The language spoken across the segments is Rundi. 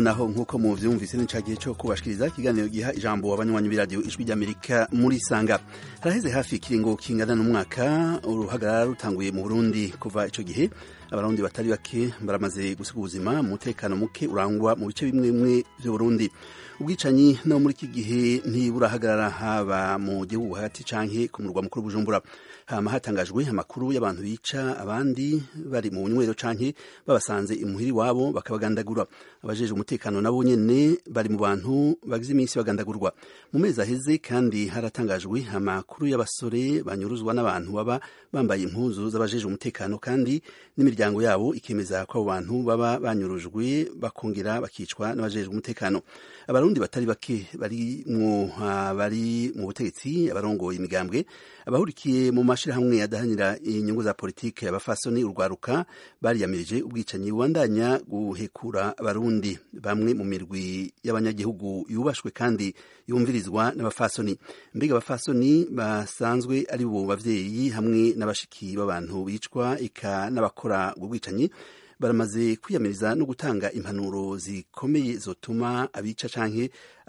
nonaho nk'uko muvyumvise ni cagihe co kubashikiriza ikiganiro giha ijambo abanywanyi b'iradiyo ijwi ry'amerika muri sanga haraheze hafi ikiringo kingana n'umwaka uruhagarara rutanguye mu burundi kuva ico gihe abarundi batari bake baramaze gusiga ubuzima mu mutekano muke urangwa mu bice bimwe bimwe vy'uburundi ubwicanyi no muri iki gihe ntiburahagarara haba mu gihugu hagati canke ku murwa mukuru bujumbura hama hatangajwe amakuru y'abantu bica abandi bari mu bunywero canke babasanze imuhiri wabo bakabagandagura abajeje umutekano nabo nyene bari mu bantu bagize iminsi bagandagurwa mu mezi aheze kandi haratangajwe amakuru y'abasore banyuruzwa n'abantu baba bambaye impuzu z'abajeje umutekano kandi n'imiryango yabo ikemeza ko abo bantu baba banyurujwe bakongera bakicwa n'abajejwe umutekano abarundi batari bake barimwo bari mu butegetsi abarongoye imigambwe abahurikiye mu mashirahamwe adahanira inyungu za politike abafasoni urwaruka bariyamirije ubwicanyi bubandanya guhekura abarundi bamwe mu mirwi y'abanyagihugu yubashwe kandi yumvirizwa n'abafasoni mbega abafasoni basanzwe ari bo bavyeyi hamwe n'abashiki b'abantu bicwa eka n'abakora ubwo bwicanyi baramaze kwiyamiriza no gutanga impanuro zikomeye zotuma abica canke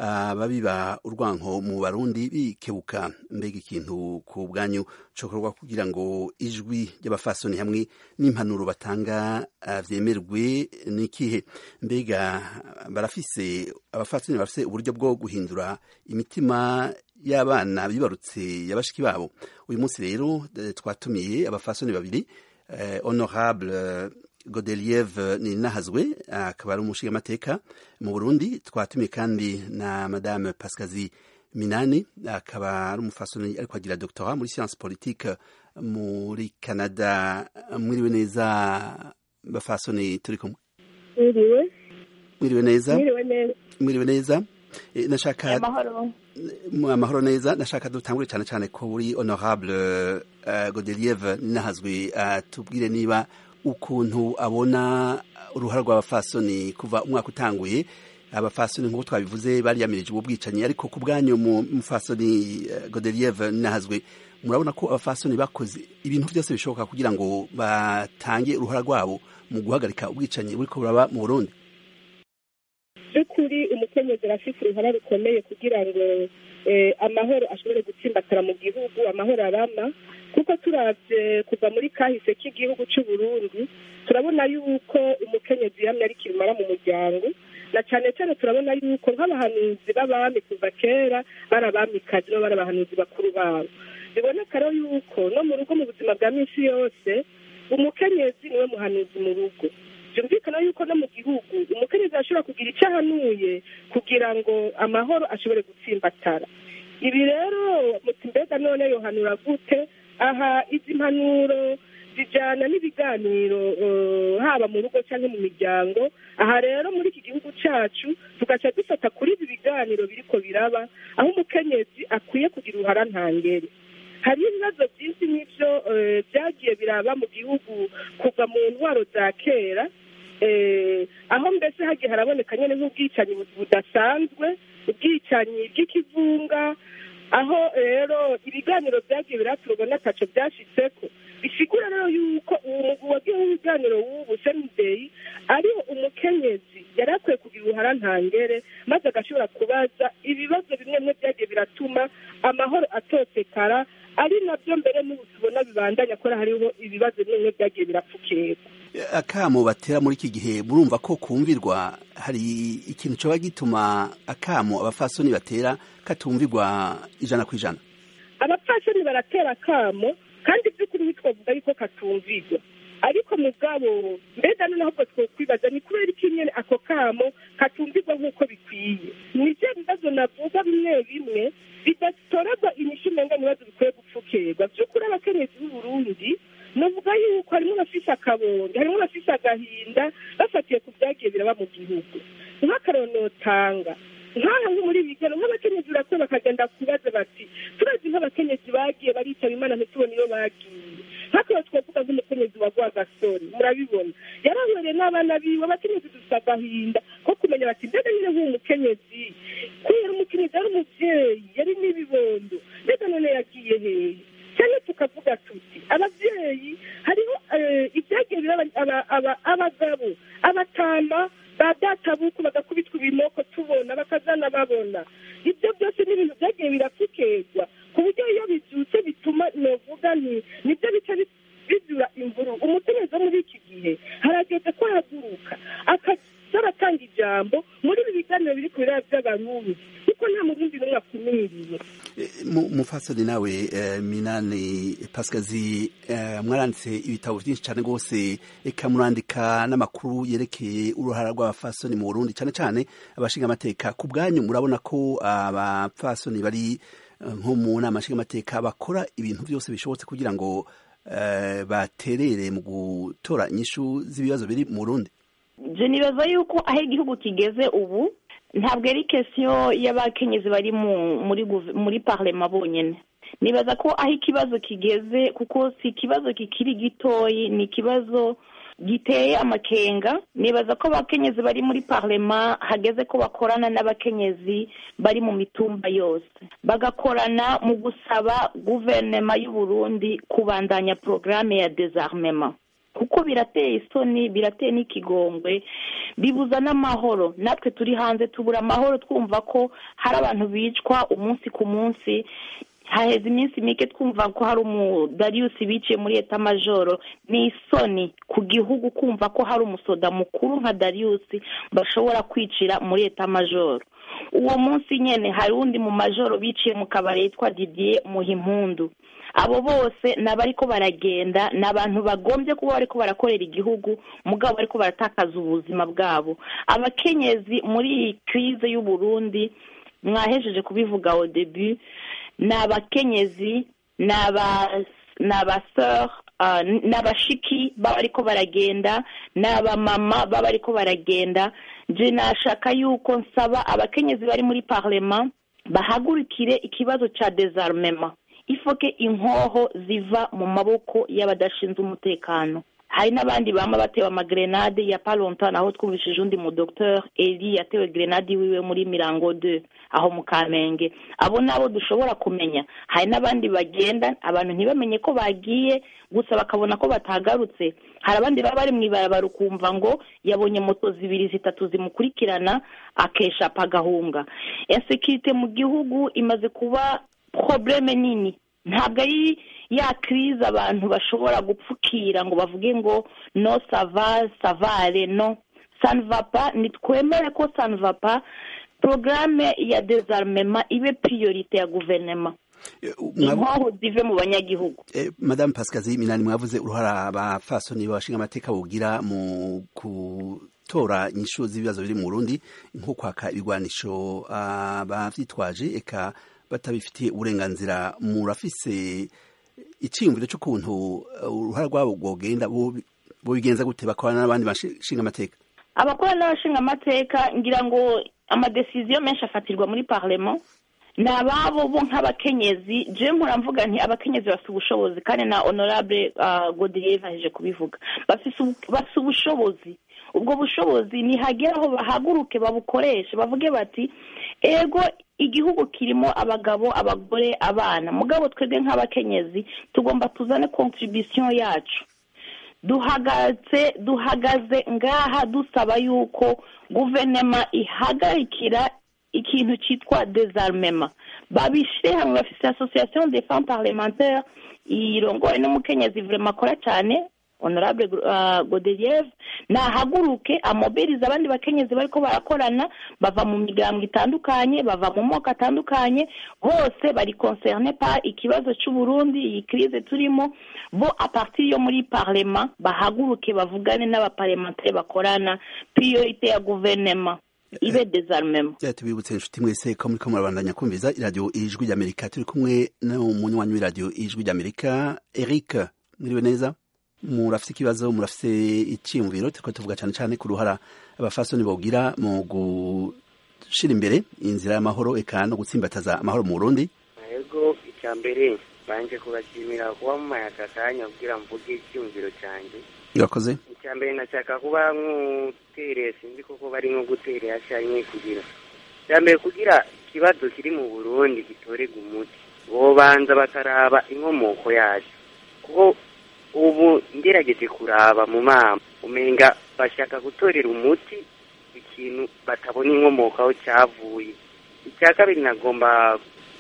ababiba urwanko mu barundi bikebuka mbega ikintu ku bwanyu cokorwa kugira ngo ijwi ry'abafasoni hamwe n'impanuro batanga vyemerwe n'ikihe mbega barafise abafasoni barafise uburyo bwo guhindura imitima y'abana bibarutse yabashiki babo uyu munsi rero twatumiye abafasoni babiri eh, honorable Godeliev ni nahazwe akaba ari umushingamateka mu Burundi twatumiye kandi na madame Pascazi Minani akaba ari umufasoni ariko agira doctorat muri science politique muri Canada mwiriwe neza bafasoni turi kumwe mwiriwe mwiriwe neza mwiriwe neza mwiriwe neza E, nashaka amahoro mu amahoro neza nashaka dutangure cyane cyane ko uri honorable uh, Godeliev nahazwe uh, tubwire niba ukuntu abona uruhara rw'abafasoni kuva umwaka utanguye abafasoni nk'uko twabivuze bariyamirije ubu bwicanyi ariko ku bwanyu mu mufasoni uh, Godeliev nahazwe murabona ko abafasoni bakoze ibintu byose bishoboka kugira ngo batange uruhara rwabo mu guhagarika ubwicanyi buriko buraba mu Burundi by'ukuri umukenyezi arafite uruhara rukomeye kugira ngo eh, amahoro ashobore gutsimbatara mu gihugu amahoro arama kuko turavye kuva muri kahise k'igihugu c'u Burundi turabona yuko umukenyezi yamye ari kirumara mu muryango na cane cane turabona yuko nk'abahanuzi b'abami kuva kera bari abamikazi no bari abahanuzi bakuru babo biboneka rero yuko no mu rugo mu buzima bwa minsi yose umukenyezi niwe muhanuzi mu rugo byumvikana yuko no mu gihugu umukenyezi ashobora kugira icyo ahanuye kugira ngo amahoro ashobore gutsimbatara ibi rero muti mbega none yohanura gute aha izi mpanuro zijyana n'ibiganiro eh, haba mu rugo cyangwa mu miryango aha rero muri iki gihugu cyacu tugaca dufata kuri ibi biganiro biriko biraba aho umukenyezi akwiye kugira uruhara ntangere hari ibibazo byinshi n'ibyo eh, byagiye biraba mu gihugu kuva mu ntwaro za kera eh, aho mbese hagiye haraboneka nyine nk'ubwicanyi bu- budasanzwe ubwicanyi bw'ikivunga aho rero ibiganiro byagiye biraturwa n'ataco byashitseko bisigura rero yuko uwo mugwi wagiye w'ibiganiro w'ubu senideyi ariho umukenyezi yari akwiye kugira uruhara ntangere maze agashobora kubaza ibibazo bimwe bimwe byagiye biratuma amahoro atosekara ari nabyo mbere n'ubu tubona bibandanya ko hariho ibibazo bimwe bimwe byagiye birapfukirwa akamo batera muri iki gihe murumva ko kumvirwa hari ikintu coba gituma akamo abafasoni batera katumvirwa ijana ku ijana abapfasoni baratera akamo kandi by'ukuri twavuga yuko katumvirwa ariko mugabo mbega noneho ubwo twokwibaza ni kubera iki nyene ako kamo katumvirwa nk'uko bikwiye ni byo bibazo navuga bimwe bimwe bidatorerwa inyishu umenga ibibazo bikwiye gupfukirwa by'ukuri abakenyezi b'uburundi navuga yuko harimo abafise akabonge harimo abafise agahinda bafatiye ku byagiye biraba mu gihugu nk'akarero notanga nk'aha nko muri bigano nk'abakenyezi barakwiye bakagenda kubaza bati turazi nk'abakenyezi bagiye baritaba imana ntitubone iyo bagiye nk'akarero twavuga nk'umukenyezi wa rwagasore murabibona yarahwereye n'abana biwe abakenyezi dufite agahinda ko kumenya bati mbega nyine nk'uwo mukenyezi kubera umukenyezi yari umuvyeyi yari n'ibibondo mbega none yagiye hehe cyane tukavuga tuti ababyeyi hariho eh, ibyagiye biraba aba- aba- abagabo abatama ba databuku bagakubitwa binoko tubona bakazana babona ibyo byose ni ibintu byagiye birapfukezwa ku buryo iyo bibyutse bituma novuga ni nibyo bica bizura imvuru umutegetsi wo muri iki gihe harageze ko ahaguruka akaza aratanga ijambo muri ibi biganiro biri ku biraya by'abarundi kuko nta murundi n'umwe akumiriye mufasoni nawe minani pasikazi mwaranditse ibitabo byinshi cyane rwose eka murandika n'amakuru yerekeye uruhara rw'abafasoni mu burundi cyane cyane abashinga amateka ku bwanyu murabona ko abafasoni bari nko mu nama nshingamateka bakora ibintu byose bishobotse kugira ngo baterere mu gutora inyishu z'ibibazo biri mu burundi je nibaza yuko aho igihugu kigeze ubu ntabwo ari kesiyo y'abakenyezi bari muri muri parlema bonyine nibaza ko aho ikibazo kigeze kuko si ikibazo kikiri gitoyi ni ikibazo giteye amakenga nibaza ko abakenyezi bari muri parlema hageze ko bakorana n'abakenyezi bari mu mitumba yose bagakorana mu gusaba guverinoma y'u Burundi kubandanya porogaramu ya dezarmema kuko birateye isoni birateye n'ikigongwe bibuza n'amahoro natwe turi hanze tubura amahoro twumva ko hari abantu bicwa umunsi ku munsi haheze iminsi mike twumva ko hari umudariyusi biciye muri eta majoro ni isoni ku gihugu kumva ko hari umusoda mukuru nka dariyusi bashobora kwicira muri eta majoro uwo munsi nyine hari undi mu majoro biciye mu kabari yitwa didier muhimpundu abo bose ni abariko baragenda ni abantu bagombye kuba bariko barakorera igihugu mugabo bariko baratakaza ubuzima bwabo abakenyezi muri iyi kirize y'uburundi mwahejeje kubivuga au debut ni abakenyezi ni abaseur ni abashiki baba ariko baragenda ni abamama baba ariko baragenda nje nashaka yuko nsaba abakenyezi bari muri parlema bahagurukire ikibazo cya dezarmema ifoke inkoho ziva mu maboko y'abadashinzwe umutekano hari n'abandi bama batewe amagrenade ya palontan aho twumvishije undi mu docteur eli yatewe grenade wiwe muri mirango de aho mu kamenge abo nabo dushobora kumenya hari n'abandi bagenda abantu ntibamenye ko bagiye gusa bakabona ko batagarutse hari abandi baba bari mu ibarabara ukumva ngo yabonye moto zibiri zitatu zimukurikirana akeshapa agahunga insekirite mu gihugu imaze kuba probleme nini ntabwo ari ya kirize abantu bashobora gupfukira ngo bavuge ngo no sava savare no sanvapa nitwemere ko sanvapa porogaramu ya dezarmema ibe priorite ya guverinoma inkoho zive mu banyagihugu madamu pasikazi minani mwavuze uruhara abafasoni babashinga amateka bugira mu gutora inyishu z'ibibazo biri mu burundi nko kwaka ibigwanisho abavyitwaje eka batabifitiye uburenganzira murafise icyiyumviro cy'ukuntu uruhara rwabo rwogenda bubigenza gute bakorana n'abandi bashinga amateka abakorana n'abashinga amateka ngira ngo amadesiziyo menshi afatirwa muri parlement ni ababo bo nk'abakenyezi je mvuga nti abakenyezi bafite ubushobozi kandi na honorable godelier baheje kubivuga bafite ubushobozi ubwo bushobozi nihagera aho bahaguruke babukoreshe bavuge bati ego igihugu kirimo abagabo abagore abana mugabo twebwe nk'abakenyezi tugomba tuzane contribution yacu duhagaze duhagaze ngaha dusaba yuko guverinoma ihagarikira ikintu cyitwa dezarmema babishyire hamwe bafite association des femmes parlementaires irongowe n'umukenyezi vrema akora cyane honorable godelier nahaguruke amobiriza abandi bakenyezi bariko barakorana bava mu miryango itandukanye bava mu moko atandukanye bose bari concerne par ikibazo c'uburundi iyi crise turimo bo apartir yo muri parlement bahaguruke bavugane n'abaparlementaire bakorana priorite ya guverinema ibe dezarmema tubibutse inshuti mwese ko muriko murabandanya kumviza iradiyo ijwi ry'amerika turi kumwe n'umunywanyi w'iradiyo ijwi ry'amerika eric mwiriwe neza murafite ikibazo murafite icyiyumviro turiko tuvuga cyane cyane ku ruhara abafasoni bogira mu gushira imbere inzira y'amahoro eka no gutsimbataza amahoro mu burundi yego icya mbere banje kubashimira kuba mumaye aka kanya kugira mvuge icyiyumviro cyanjye urakoze icya mbere nashaka kuba nk'utereye sinzi koko bari nko guterera cyane kugira icya mbere kugira ikibazo kiri mu burundi gitorega umuti bobanza bakaraba inkomoko yacu kuko ubu ngerageje kuraba mu mama umenga bashaka gutorera umuti ikintu batabona inkomoko aho cyavuye icya kabiri nagomba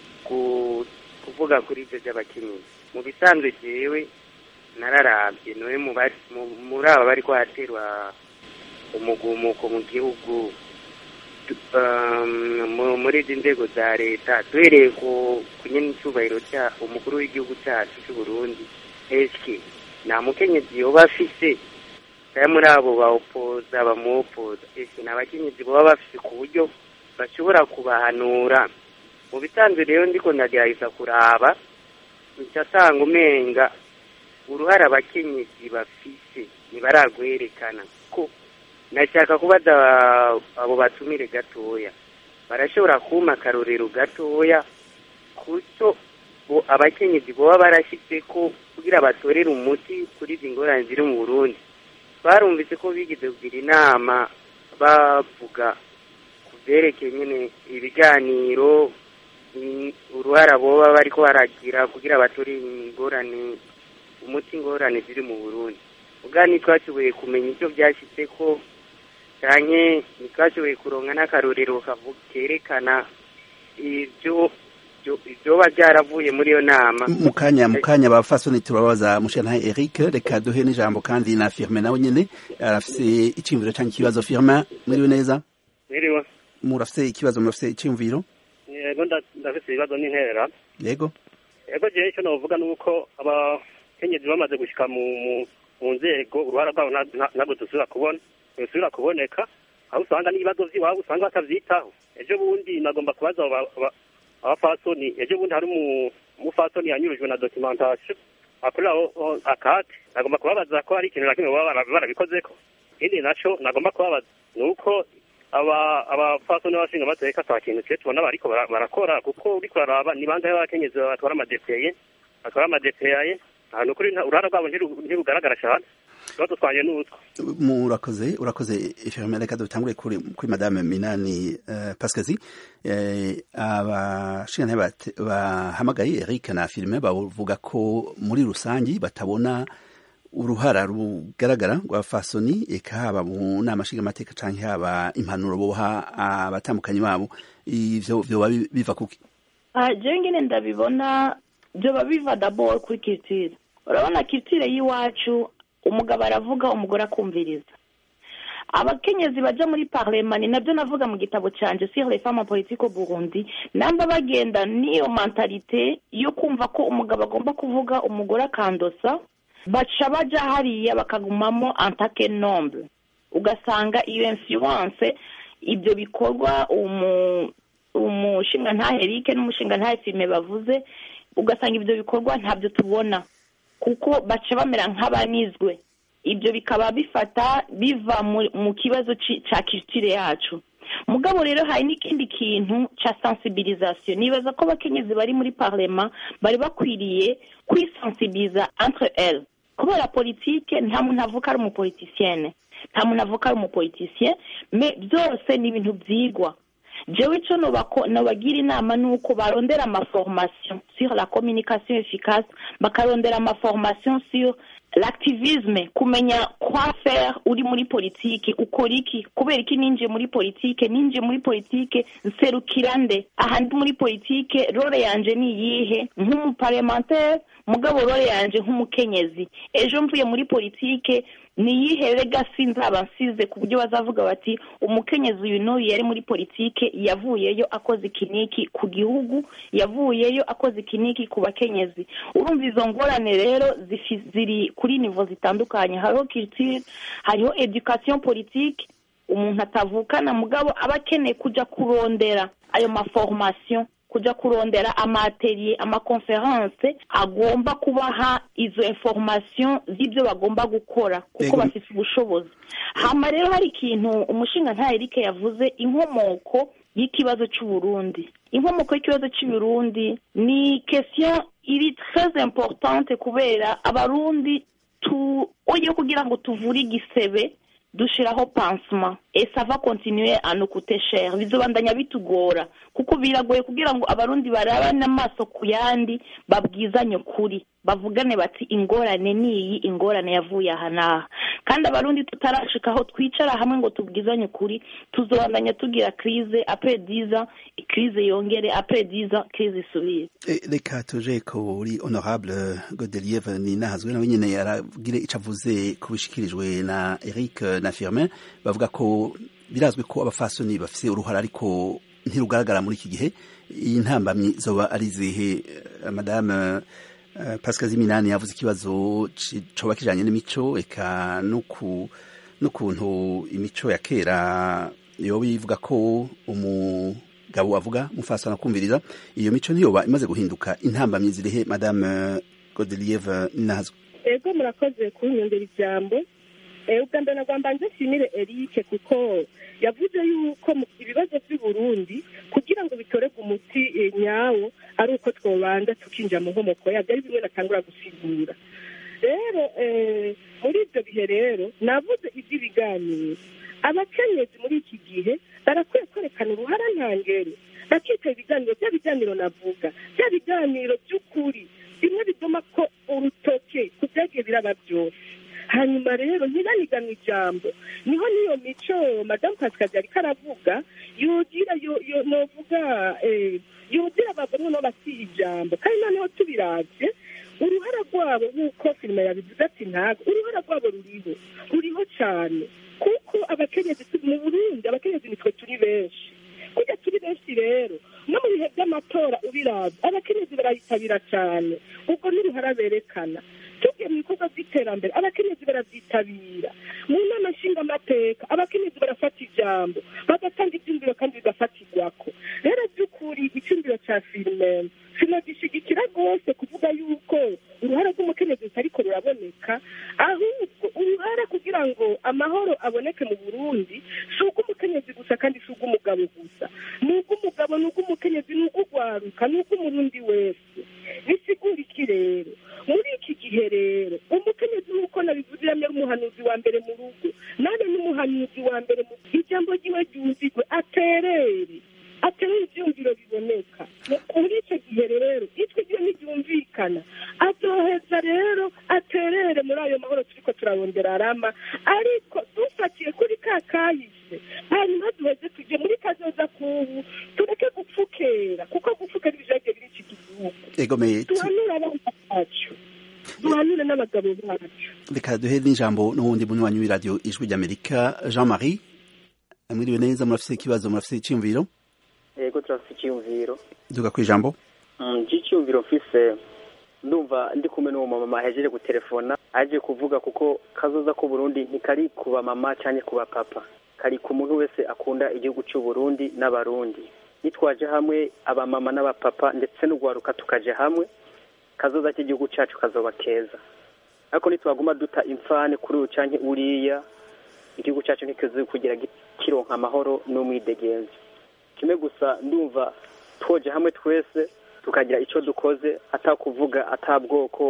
ku- kuvuga kuri ibyo by'abakenyezi mu bisanzwe jewe nararabye niwe mu bari- mu- muri aba bari kwaterwa umugumuko mu gihugu tu- um, mu- muri izi nzego za leta duhereye ku ku nyene icyubahiro cya umukuru w'igihugu cyacu cy'u Burundi eske nta mukenyezi yoba afise saya muri abo bawupoza bamuwopoza ese ni abakenyezi baba bafise ku buryo bashobora kubahanura mu bisanzwe rero ndiko ndagerageza kuraba nsanga umenga uruhare abakenyezi bafise ntibaragwerekana ko nashaka kubaza abo batumire gatoya barashobora kuma akarorero gatoya kuco bo abakenyezi boba barashyize ko kugira batorere umuti kuri izi ngorane ziri mu burundi barumvise ko bigeze kugira inama bavuga ku byerekeye nyine ibiganiro mm, uruhara boba bariko baragira kugira batore ingorane umuti ingorane ziri mu burundi ubwa ntitwashoboye kumenya icyo byashyize ko canke ntitwashoboye kuronka n'akarorero kavu- kerekana ibyo ibyo- ibyoba byaravuye muri iyo nama mu kanya mu kanya abafasoni turababaza mushana Eric reka duhe n'ijambo kandi na Firmin nawe nyene arafise iciyumviro canke ikibazo Firmin mwiriwe neza Mwiriwe. murafise ikibazo murafise iciyumviro Yego nda- ndafise ibibazo n'intera. yego Yego jewe icyo novuga ni uko abakenyezi bamaze gushika mu mu- mu nzego uruhara rwabo nta- nta- ntabwo dusubira kubona dusubira kuboneka aho usanga n'ibibazo vy'iwabo usanga batavyitaho ejo bundi nagomba kubaza abo ba- aba- abafasoni ejo bundi hari umu- umufasoni yanyurujwe na documentation akorera aho- aho akate nagomba kubabaza ko hari ikintu na kimwe baba bara- barabikozeko ikindi naco nagomba kubabaza ni uko aba abafasoni n'abashinga amateka ata kintu cye tubona bariko bara- barakora kuko uriko uraraba ni bangahe b'abakenyezi batwara amadepeye batwara amadepeye ahantu kuri nta- uruhara rwabo ntiru- ntirugaragara cyane ikibazo twanye n'utwo murakoze urakoze Firmin reka dutangure kuri kuri madame Minani uh, Pascazi eh, abashinga bate- bahamagaye Eric na Firmin bavuga ko muri rusangi batabona uruhara rugaragara rwa fasoni eka haba mu nama nshingamateka canke haba impanuro boha abatambukanyi babo ivyo vyoba bi- biva kuki Ah, jewe ngene ndabibona byoba biva dabord kuri culture urabona culture y'iwacu umugabo aravuga umugore akumviriza abakenyezi baja muri parlement ni nabyo navuga mu gitabo canje sur les femmes en politique au Burundi namba bagenda n'iyo mentalite yo kumva ko umugabo agomba kuvuga umugore akandosa baca baja hariya bakagumamo antake nombre ugasanga iyo influence ibyo bikorwa umu umushinga nta Eric n'umushinga nta Filme bavuze ugasanga ibyo bikorwa ntabyo tubona kuko baca bamera nk'abanizwe ibyo bikaba bifata biva mu- mu kibazo ci- ca culture yacu mugabo rero hari n'ikindi kintu ca sensibilisation nibaza ko abakenyezi bari muri parlement bari bakwiriye kwisensibiliza entre elles kubera politike nta muntu avuka ari umupolitisienne nta muntu avuka ari umupolitisien me byose ni ibintu byigwa jewe ico nobako- nobagira inama ni uko barondera amaformation sur la communication efficace bakarondera amaformation sur l'activisme kumenya quoi faire uri muri politike ukora iki kubera iki ninjiye muri politike ninjiye muri politike nserukira nde aha ndi muri politike role yanje ni iyihe nk'umuparlementaire mugabo role yanje nk'umukenyezi ejo mvuye muri politike ni iyihe legacy nzaba nsize ku buryo bazavuga bati umukenyezi uyu n'uyu yari muri politike yavuyeyo akoze ikiniki ku gihugu yavuyeyo akoze ikiniki ku bakenyezi urumva izo ngorane rero zifi- ziri kuri nivo zitandukanye hariho culture hariho education politique umuntu atavukana mugabo aba akeneye kuja kurondera ayo maformation kuja kurondera amaatelier amakonferense agomba kubaha izo information z'ibyo bagomba gukora kuko Ego. bafite ubushobozi hama rero hari ikintu umushinga nta Eric yavuze inkomoko y'ikibazo c'uburundi inkomoko y'ikibazo c'uburundi ni question iri très importante kubera abarundi tu oyo kugira ngo tuvure igisebe dushiraho pansement et ça va continuer à nous coûter cher bizobandanya bitugora kuko biragoye kugira ngo abarundi barabane amaso ku yandi babwizanye ukuri bavugane bati ingorane niyi ingorane yavuye aha n'aha kandi abarundi tutarashika aho twicara hamwe ngo tubwizanye ukuri tuzobandanya tugira crise après dix ans crise yongere après dix ans crise isubire reka tuje kuri honorable godelieve ni nahazwe nawe nyene yaragire ico avuze ku bishikirijwe na eric na firmin bavuga ko birazwi ko abafasoni bafise uruhara ariko ntirugaragara muri iki gihe iyi ntambamyi zoba ari zihe madame pascal ziminani yavuze ikibazo coba kijanye n'imico eka n'ukuntu imico ya kera yoba ivuga ko umugabo avuga mufasana akumviriza iyo mico ntiyoba imaze guhinduka intambamyi zirihe madame godelieve nazwe ego murakoze kunyongera ijambo ubwa mbere nagomba nze nshimire erike kuko yavuze yuko ibibazo by'u Burundi kugira ngo bitorerwe umuti nyawo ari uko twobanza tukinjira mu nkomoko yabyo ari bimwe natangura gusigura rero muri ibyo bihe rero navuze iby'ibiganiro abakenyezi muri iki gihe barakwiye kwerekana uruhara ntangere bakitaba ibiganiro bya biganiro navuga bya biganiro by'ukuri bimwe biduma ko urutoke ku byagiye biraba byose hanyuma rero ntibaniganwe ijambo niho n'iyo mico madamu pasikazi ariko aravuga yogira novuga yogira abagore no basiye ijambo kandi noneho tubiravye uruhara rwabo nk'uko filime yabivuze ati ntabwo uruhara rwabo ruriho ruriho cyane kuko abakenyezi mu burundi abakenyezi nitwe turi benshi kujya turi benshi rero no mu bihe by'amatora ubiraza abakenyezi barayitabira cyane ubwo n'uruhara berekana tugiye mu bikorwa by'iterambere abakenyezi barabyitabira mu nama nshingamateka abakenyezi barafata ijambo bagatanga ibyumviro kandi bigafatirwako rero by'ukuri icyumviro cya filime sinagishigikira rwose kuvuga yuko uruhara rw'umukenyezi rutariko ruraboneka ahubwo uruhara kugira ngo amahoro aboneke mu burundi si ubw'umukenyezi gusa kandi si ubw'umugabo gusa ni ubw'umugabo ni ubw'umukenyezi ni ubw'ugwaruka ni ubw'umurundi wese bisigura iki rero muri iki gihe rero umukenyezi nk'uko nabivuze yamye umuhanuzi wa mbere mu rugo nane n'umuhanuzi wa mbere mu ijambo ryiwe ryumvigwe aterere aterere ivyumviro biboneka muri icyo gihe rero ijwi ryo ntiryumvikana azoheza rero aterere muri ayo mahoro turiko turarondera arama ariko dufatiye kuri ka kahise hanyuma duheze tuje muri kazoza kubu tureke gupfukera kuko gupfukera ibijagiye biri iki gihugu tuhanure abana bacu duhanure n'abagabo bacu reka duhe n'ijambo n'uwundi munywanyi w'iradiyo ijwi ry'amerika jean marie mwiriwe neza murafise ikibazo murafise icyiyumviro yego turafise icyiyumviro duga ku ijambo icyiyumviro mfise ndumva ndi kumwe n'uwo mama ahejeje gutelefona aje kuvuga kuko kazoza ko Burundi ntikari ku bamama cyangwa ku bapapa kari ku muntu wese akunda igihugu cy'u Burundi n'abarundi nitwaje hamwe abamama n'abapapa ndetse n'ugwaruka tukaje hamwe kazoza k'igihugu cyacu kazoba keza ariko nitwaguma duta imfane kuri uyu canke uriya igihugu cyacu ntikizi kugira kironka amahoro n'umwidegenzi kimwe gusa ndumva twoje hamwe twese tukagira icyo dukoze atakuvuga atabwoko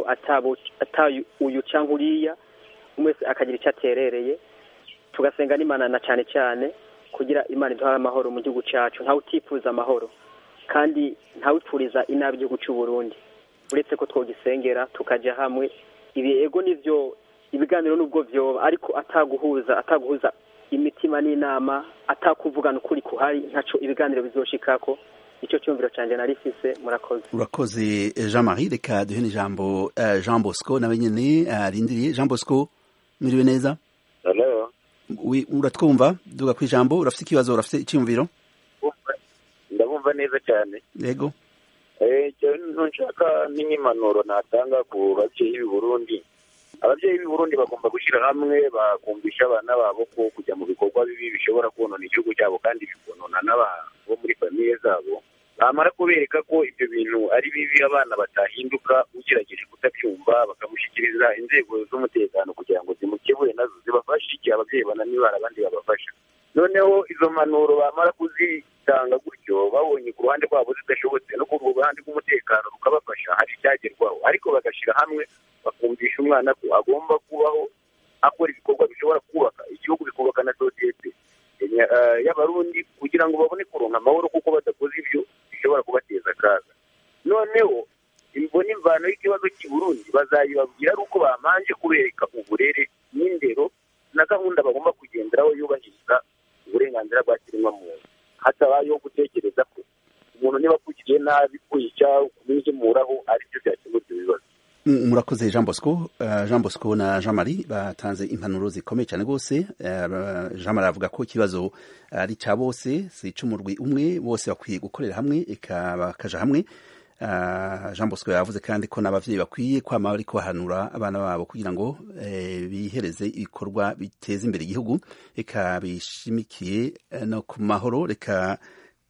ata uyu cyangwa uriya umwe wese akagira icyo aterereye tugasenga n'imana na cyane cyane kugira imana iduhare amahoro mu gihugu cyacu ntawe utifuza amahoro kandi ntawe utfuriza inabi igihugu cy'u Burundi uretse ko twogisengera tukajya hamwe ibi ego nivyo ibiganiro nubwo vyoba ariko ataguhuza ataguhuza imitima n'inama atakuvugana ukuri kuhari ntaco ibiganiro bizoshikako icyo cyumviro cyanjye narifise murakoze urakoze jean marie reka duhe n'ijambo uh, jean bosco nawe nyene arindiriye uh, jean bosco mwiriwe neza Hello. uratwumva duga ku ijambo urafite ikibazo urafite icyumviro ndabumva neza cyane yego nshaka n'impanuro natanga ku babyeyi b'i burundi ababyeyi b'i burundi bagomba gushyira hamwe bakumvisha abana babo ko kujya mu bikorwa bibi bishobora konona igihugu cyabo kandi bikonona n'abo muri famiye zabo bamara kubereka ko ibyo bintu ari bibi abana batahinduka ugerageje kutabyumva bakamushyikiriza inzego z'umutekano kugira ngo zimukebure nazo zibafashe igihe ababyeyi bananiwe hari abandi babafasha noneho izo mpanuro bamara kuzitanga gutyo babonye ku ruhande rwabo zidashobotse no ku ruhande rw'umutekano rukabafasha hari icyagerwaho ariko bagashyira hamwe bakumvisha umwana ko agomba kubaho akora ibikorwa bishobora kubaka igihugu bikubaka na sosiyete y'abarundi kugira ngo babone kuronka amahoro kuko badakoze ibyo bishobora kubateza akaga noneho imbona imvano y'ikibazo cy'i Burundi bazayibabwira ari uko bamanje kubereka uburere n'indero na gahunda bagomba kugenderaho yubahiriza uburenganzira bwa kiremwamuntu hatabayeho gutekereza ko umuntu niba akugiriye nabi kwica kumwizimuraho aribyo byakemura ibyo bibazo murakoze jean bosco jean bosco na jean marie batanze impanuro zikomeye cyane rwose jean marie avuga ko ikibazo ari cya bose si ic'umurwi umwe bose bakwiye gukorera hamwe eka bakaja hamwe jean bosco yavuze kandi ko n'abavyeyi bakwiye kwama bari kubahanura abana babo kugira ngo bihereze ibikorwa biteza imbere igihugu eka bishimikiye no ku mahoro reka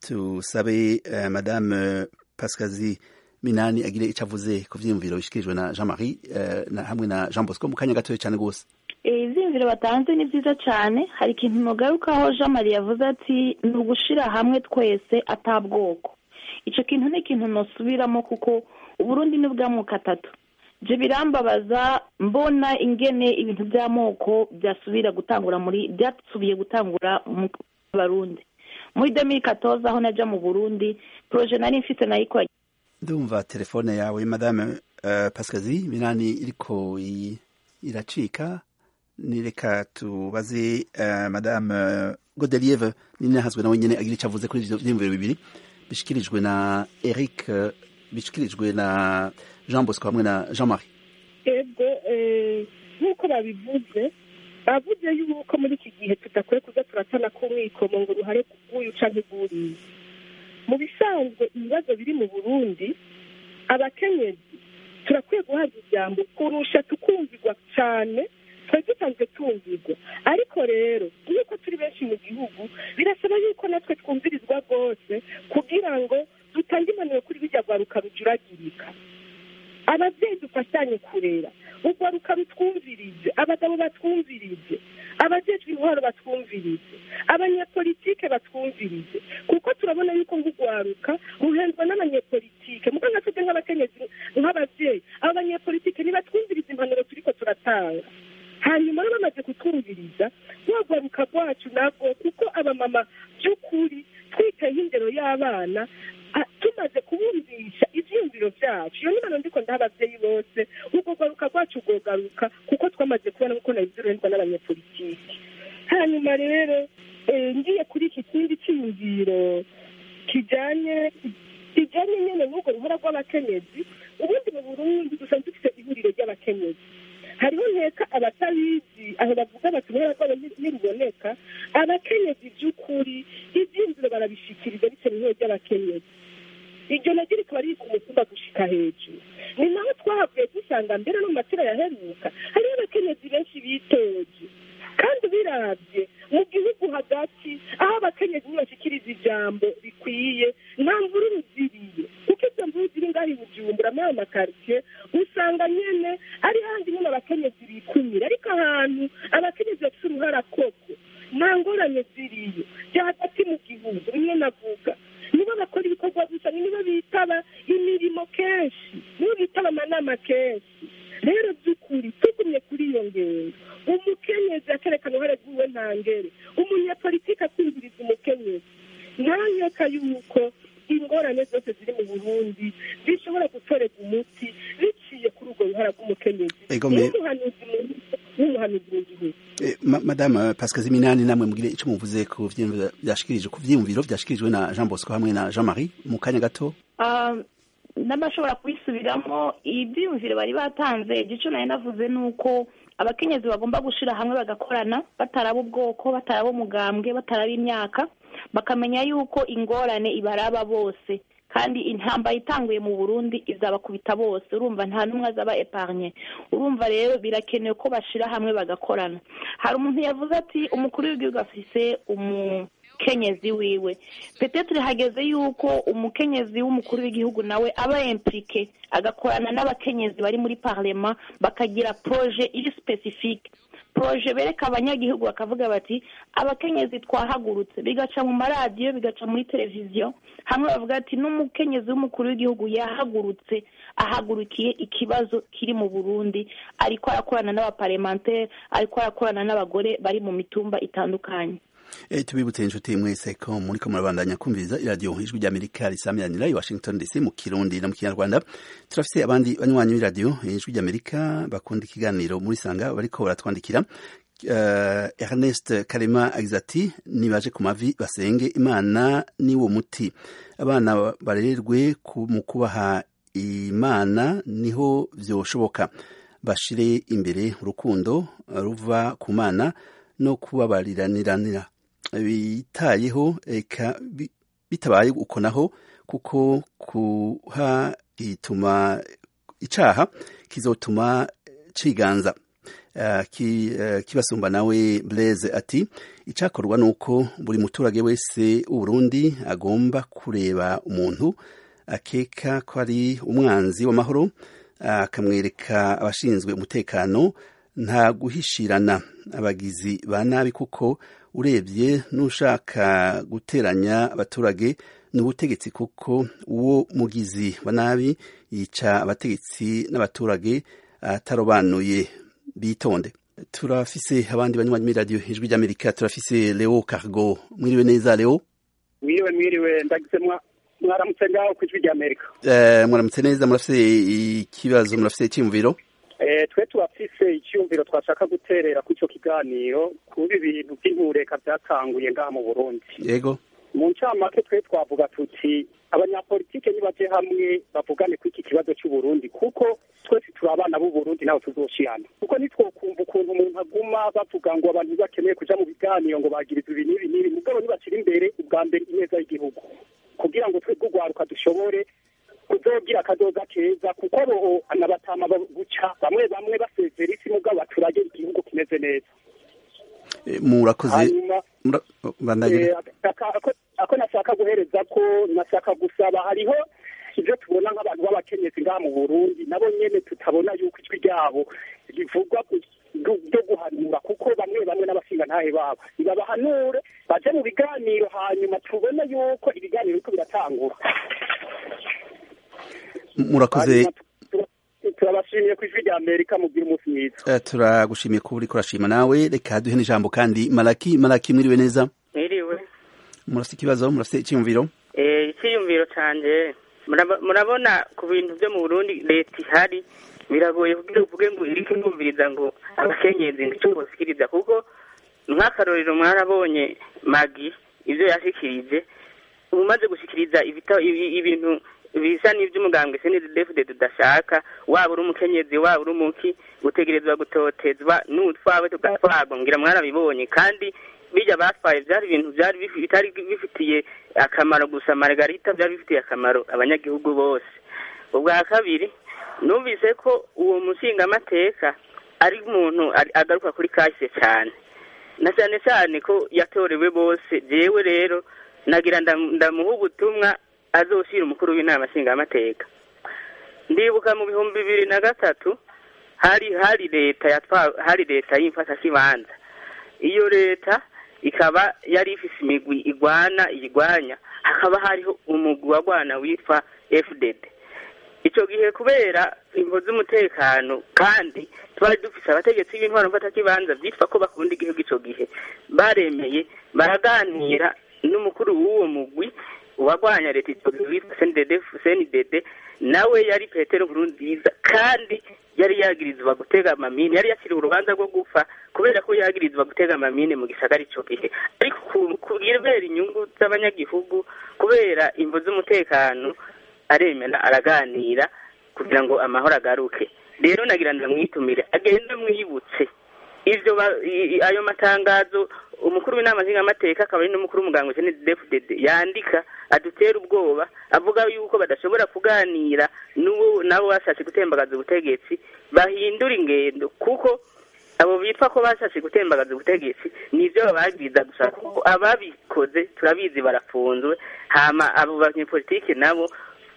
tusabe madame pascazi minani agire icyo avuze ku vyiyumviro bishikirijwe na jean marie hamwe na jean bosco mu kanya gatoya cyane rwose ivyiyumviro batanze ni vyiza cane hari ikintu nogarukaho jean marie yavuze ati ni ugushira hamwe twese atabwoko ico kintu ni ikintu nosubiramo kuko uburundi ni bw'amoko atatu je birambabaza mbona ingene ibintu by'amoko byasubira gutangura muri byasubiye gutangura mu barundi muri demiri katoza aho naja mu burundi proje nari mfise nayikora ndumva telefone yawe madame uh, pascazi minani iriko iracika nireka tubaze uh, madame uh, godelieve ninahazwe nawe nyene agira ico avuze kuri ivyo vyiyumviro bibiri bishikirijwe na eric bishikirijwe na jean bosco hamwe na jean marie ego nk'uko babivuze bavuze yuko muri iki gihe tudakwiye kuza turatana k'umwikomo ngo uruhare rw'uyu canke rw'uriya mu bisanzwe ibibazo biri mu burundi abakenyezi turakwiye guhabwa ijambo kurusha tukumvirwa cyane twari dusanzwe tumvirwa ariko rero nk'uko turi benshi mu gihugu birasaba yuko natwe twumvirizwa rwose kugira ngo dutange impanuro kuri bijya rwaruka rujuragirika ababyeyi dufashanye kurera urwaruka rutwumvirize abagabo batwumvirize abajejwe intwaro batwumvirize abanyepolitike batwumvirize kuko turabona yuko nk'urwaruka ruhendwa n'abanyepolitike muko nka twebwe nk'abakenyezi nk'ababyeyi abo banyepolitike nibatwumvirize impanuro turiko turatanga hanyuma rero bamaze kutwumviriza rwagwaruka rwacu nabwo kuko abamama by'ukuri twiteho indero y'abana tumaze kubumvisha ivyiyumviro vyacu iyo nimano ndiko ndaha abavyeyi bose urwo rwaruka rwacu rwogaruka kuko twamaze kubona kuko nabizirohendwa n'abanyepolitiki hanyuma rero ngiye kuri iki kindi cyiyumviro kijanye kijanye nyene n'urwo ruhora rw'abakenyezi ubundi mu burundi dusanzwe dufite ihuriro ry'abakenyezi hariho nkeka abatabizi aho bavuga bati uruhara rwabo ntiruboneka abakenyezi by'ukuri ivyiyumviro barabishikiriza bitewe n'ihuriro ry'abakenyezi iryo naryo rikaba riri ku mutumba gushika hejuru ni naho twahavuye dusanga mbere no mu matira yaheruka hariho abakenyezi benshi bitoje kandi biravye mu gihugu hagati aho abakenyezi ntibashikiriza ijambo rikwiye nta mvururu ziriye kuko izo mvururu ziri ngaho i bujumbura muri ayo makaritsiye usanga nyene ari handi nyene abakenyezi bikumira ariko ahantu abakenyezi bafise uruhara koko nta ngorane ziriyo bya hagati mu gihugu rimwe navuga nibo bakora ibikorwa gusa nibo bitaba imirimo kenshi nibo bitaba amanama kenshi rero by'ukuri tugumye kuri iyo ngendo umukenyezi akerekana uruhare rwiwe ntangere umunyapolitiki akumviriza umukenyezi ntanyeka yuko ingorane zose ziri mu burundi zishobora gutorerwa umuti biciye kuri urwo ruhara rw'umukenyezi n'umuhanuzi n'umuhanuzi mu gihugu madame pascazi minani namwe mugire icyo muvuze ku vyiyumviro vyashikirije ku vyiyumviro vyashikirijwe na jean bosco hamwe na jean marie mu kanya gato n'abashobora kubisubiramo ibyiyumviro bari batanze igice nari navuze ni uko abakenyezi bagomba gushira hamwe bagakorana bataraba ubwoko bataraba umugambwe bataraba imyaka bakamenya yuko ingorane ibaraba bose kandi intambara itanguye mu burundi izabakubita bose urumva nta n'umwe azaba epargne urumva rero birakenewe ko bashira hamwe bagakorana hari umuntu yavuze ati umukuru w'igihugu afise umukenyezi wiwe petetre hageze yuko umukenyezi w'umukuru w'igihugu nawe aba implike agakorana n'abakenyezi bari muri parlema bakagira proje iri specifique proje bereka abanyagihugu bakavuga bati abakenyezi twahagurutse bigaca mu maradiyo bigaca muri televiziyo hamwe bavuga ati n'umukenyezi w'umukuru w'igihugu yahagurutse ahagurukiye ikibazo kiri mu burundi ariko arakorana n'abaparlementaire ariko arakorana n'abagore bari mu mitumba itandukanye E, tubibutse inshuti mwese ko muriko murabandanya kumviriza iradiyo ijwi ry'amerika risamiranira i washington dc mu kirundi no mu kinyarwanda turafise abandi banywanyi b'iradiyo ijwi ry'amerika bakunda ikiganiro muri sanga bariko baratwandikira uh, ernest karema agize ati nibaje ku mavi basenge imana niwo muti abana barererwe mu kubaha imana niho vyoshoboka bashire imbere urukundo ruva ku mana no kubabariranira bitayeho eka bitabaye uko naho kuko kuha gituma icaha kizotuma ciganza uh, ki, uh, kibasumba nawe Blaise ati icakorwa nuko buri muturage wese w'Uburundi agomba kureba umuntu akeka ko ari umwanzi w'amahoro akamwereka uh, abashinzwe umutekano nta guhishirana abagizi ba nabi kuko urebye n'ushaka guteranya abaturage ni ubutegetsi kuko uwo mugizi wa nabi yica abategetsi n'abaturage atarobanuye bitonde turafise abandi banywanyi muri radiyo ijwi ry'amerika turafise leo cargo mwiriwe neza leo mwiriwe mwiriwe ndagize mwaramutse ngaho ku ijwi ry'amerika mwaramutse neza murafise ikibazo murafise icyiyumviro twe turafise icyumviro twashaka guterera ku icyo kiganiro kuba ibintu by'intureka byatanguye ngaha mu burundi yego mu ncamake twe twavuga tuti abanyapolitike nibaje hamwe bavugane ku iki kibazo cy'uburundi kuko twese turi abana b'uburundi nawe tuzoshirana kuko nitwokumva ukuntu umuntu aguma bavuga ngo abantu bakeneye kuja mu biganiro ngo bagiriza ibi n'ibi n'ibi mugabo nibashira imbere ubwa mbere ineza y'igihugu kugira ngo twebwe urwaruka dushobore kuzogira akazoza keza kuko bo anabatama buca bamwe bamwe basezera isi mugabo baturage igihugu kimeze neza murakoze ako nashaka guhereza ko nashaka gusaba hariho ibyo tubona nk'abantu b'abakenyezi ngaha mu burundi nabo nyene tutabona yuko ijwi ryabo rivugwa byo guhanura kuko bamwe bamwe n'abashinga ntahe babo nibabahanure baje mu biganiro hanyuma tubone yuko ibiganiro biriko biratangura murakoze turabashimiye ku ijwi rya amerika mubwira umunsi mwiza turagushimiye kuba uriko urashima nawe reka duhe n'ijambo kandi malaki malaki mwiriwe neza mwiriwe murafite ikibazo murafite icyiyumviro icyiyumviro canje murabona ku bintu byo mu burundi leta ihari biragoye kugira uvuge ngo iriko irumviriza ngo abakenyezi icyo bosikiriza kuko nk'akarorero mwarabonye magi ibyo yashikirije umaze gushikiriza ibintu bisa n'iby'umugambwe senedefide tudashaka waba uri umukenyezi waba uri umuki utegerezwa gutotezwa n'utwawe tugatwarwa ngira mwarabibonye kandi bijya batwaye byari ibintu byari bitari bifitiye akamaro gusa margarita byari bifitiye akamaro abanyagihugu bose ubwa kabiri numvise ko uwo mushingamateka ari umuntu agaruka kuri kahise cyane na cyane cyane ko yatorewe bose jewe rero nagira ndamuha ubutumwa azoshira umukuru w'inama nshingamateka ndibuka mu bihumbi bibiri na gatatu hari hari leta yatwa hari leta y'imfatakibanza iyo leta ikaba yari ifise imigwi igwana iyigwanya hakaba hariho umugwi wagwana witwa fdd icyo gihe kubera imvo z'umutekano kandi twari dufise abategetsi b'intwaro mfatakibanza byitwa ko bakunda igihugu icyo gihe baremeye baraganira n'umukuru w'uwo mugwi uwagwanya leta icyo gihe witwa cndd nawe yari petero nkurunziza kandi yari yagirizwa gutega amamine yari yakiriwe urubanza rwo gupfa kubera ko yagirizwa gutega amamine mu gisagara icyo gihe ariko kubera inyungu z'abanyagihugu kubera imvo z'umutekano aremera araganira kugira ngo amahoro agaruke rero nagira ndamwitumire agenda mwibutse ivyo ayo matangazo umukuru w'inama nshingamateka akaba ari n'umukuru w'umuganga cndfdd yandika adutera ubwoba avuga yuko badashobora kuganira n'uwo nabo bashatse gutembagaza ubutegetsi bahindura ingendo kuko abo bitwa ko bashatse gutembagaza ubutegetsi nivyo babagiriza gusa kuko ababikoze turabizi barafunzwe hama abo banyepolitike nabo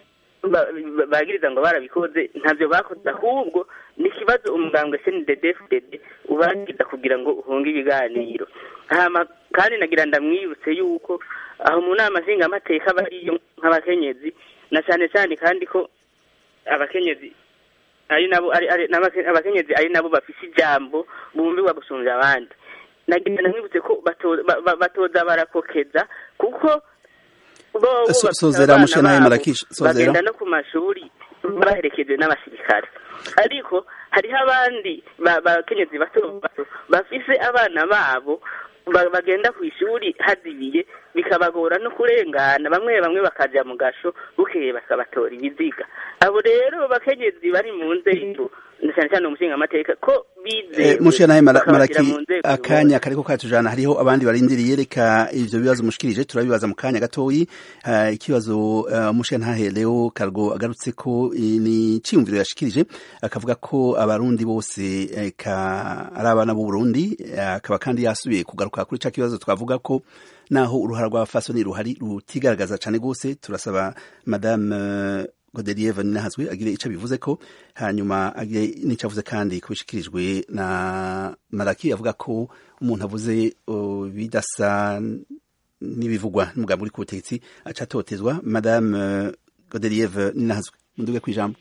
bagiriza ngo barabikoze ntabyo bakoze ahubwo ni ikibazo umugambwe cnddfdd ubagiriza kugira ngo uhunge ibiganiro hama kandi nagira ndamwibutse yuko aho mu nama nshingamateka bariyo nk'abakenyezi na cyane cyane kandi ko abakenyezi ari nabo abakenyezi ari nabo bafise ijambo bumvirwa gusumvya abandi nagenda mwibutse ko bato- ba- ba- batoza barakokeza kuko bobo So- bafite sozera abana mushe nawe babo, Marakishi, sozera. bagenda no ku mashuri baherekejwe n'abasirikare ariko hariho abandi ba- bakenyezi bato bato bafise abana babo ba- bagenda ku ishuri hazibiye bikabagora no kurengana bamwe bamwe bakaja mu gasho bukeye bakabatora ibiziga abo rero bakenyezi bari mu nzego na cyane cyane umushinga amateka ko bizewe mushe nawe Mara- bakabashyira maraki mu nzego akanya kariko katujana hariho abandi barindiriye reka ivyo bibazo mushikirije turabibaza mu kanya gatoyi Ah, ikibazo ah, mushe ntahe Leo Kargo agarutse ko eh, ni ciyumviro yashikirije akavuga ko abarundi bose eh, ka ari abana b'u Burundi eh, akaba kandi yasubiye kugaruka kuri ca kibazo twavuga ko naho uruhara rw'abafasoni ruhari rutigaragaza cane gose turasaba madame eh, Godelier Vanina agire ico bivuze ko hanyuma agire n'ico avuze kandi kubishikirijwe na Maraki avuga ko umuntu avuze uh, bidasa n'ibivugwa n'umugambi uri ku butegetsi aca atotezwa madame uh, Godelier Ninahazwe munduge kwijambo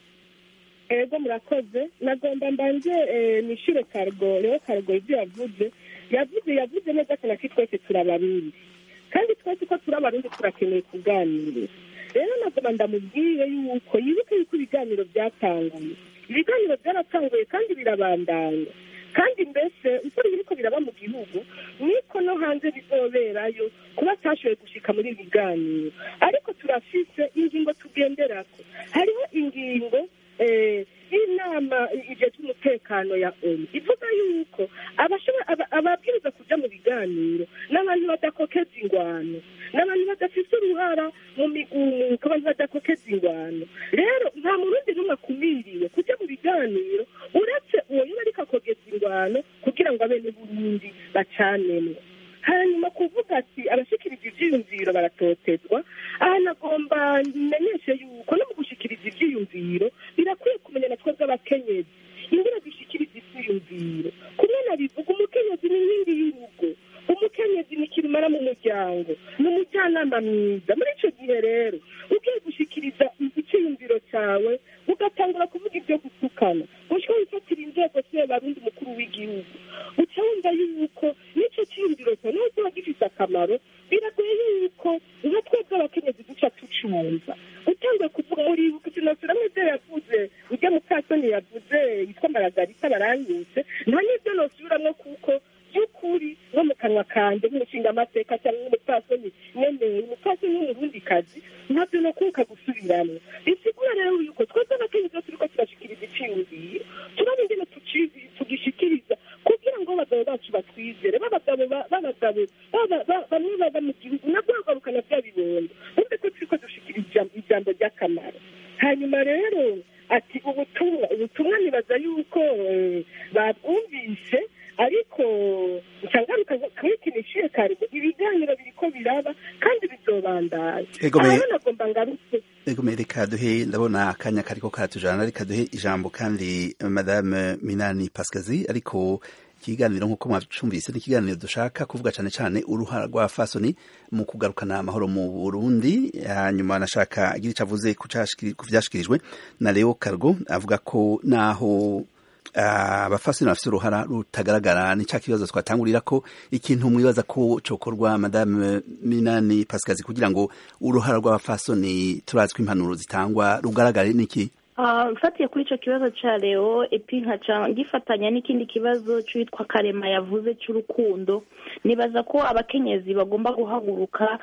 ego murakoze nagomba mbanje eh, nishure kargo rero kargo ibyo yavuze yavuze yavuze neza cyane ko twese turabarundi kandi twese ko turi abarundi turakeneye kuganira rero nagomba ndamubwire yuko yibuke yuko ibiganiro byatanguye ibiganiro byaratanguye kandi birabandanya kandi mbese uko biriko biraba mu gihugu niko no hanze bizoberayo kuba atashoboye gushika muri ibi biganiro ariko turafise ingingo tugenderako hariho ingingo eh, y'inama ijejwe umutekano ya onu ivuga yuko abashobora- aba- ababwiriza kuja mu biganiro n'abantu badakokeza ingwano n'abantu badafise uruhara mu migumuko abantu badakokeza ingwano rero nta murundi n'umwe akumiriwe kuja mu biganiro uretse uwo yaba ariko akogeza ingwano kugira ngo abene burundi bacanemwo hanyuma kuvuga ati abashikiriza ivyiyumviro baratotezwa aha nagomba menyeshe yuko no mu gushikiriza ivyiyumviro birakwiye kumenya na twebwe abakenyezi ingene dushikiriza ivyiyumviro kumwe na bivuga umukenyezi ni inkingi y'urugo umukenyezi ni kirumara mu muryango ni umujyanama mwiza muri ico gihe rero ugiye gushikiriza iciyumviro cawe ugatangura kuvuga ibyo gutukana gushika wifatira inzego siwe barundi mukuru w'igihugu uca wumva yuko n'ico ciyumviro cyawe naho kiba gifise akamaro biragoye yuko nka twebwe abakenyezi duca tucumva utanguye kuvuga uribuka ikinosiramwe ibyo yavuze urya mukasoni yavuze yitwa maragarita baranyuse nta n'ibyo nosubiramwo kuko by'ukuri nko mu kanwa kanje nk'umushingamateka cyangwa nk'umupfasoni nyemeye umupfasoni w'umurundikazi ntabyo nokuka gusubiramwo bisigura rero yuko twebwe abakenyezi iyo turiko turashikiriza iciyumviro turaba ingene tuci- tugishikiriza kugira ngo abagabo bacu batwizere b'abagabo ba- b'abagabo baba- ba- bamwe baba mu gihugu nabwo bagarukana bya bibondo bumve ko turiko dushikiriza ijambo- ijambo ry'akamaro hanyuma rero ati ubutumwa ubutumwa nibaza yuko eh, babwumvise ariko ncangaruka kwikinishiye kare ibiganiro biriko biraba kandi bizobandanya Ego me- aha nagomba ngarutse Ego me reka duhe ndabona akanya kariko katujana reka duhe ijambo kandi madame Minani Pascazi ariko ikiganiro nk'uko mwacumvise ni ikiganiro dushaka kuvuga cane cane uruhara rwa fasoni mu kugarukana amahoro mu Burundi hanyuma nashaka agira ico avuze ku cashikiri- ku vyashikirijwe na Leo Cargo avuga ko naho ah, abafasoni bafite uruhara rutagaragara ni cya kibazo twatangurira ko ikintu mwibaza ko cokorwa madame Minani Pascazi kugira ngo uruhara rw'abafasoni turazwi impanuro zitangwa rugaragare niki Ah, mfatiye kuri ico kibazo ca leo epi nkaca gifatanya n'ikindi kibazo c'uwitwa karema yavuze c'urukundo nibaza ko abakenyezi bagomba guhaguruka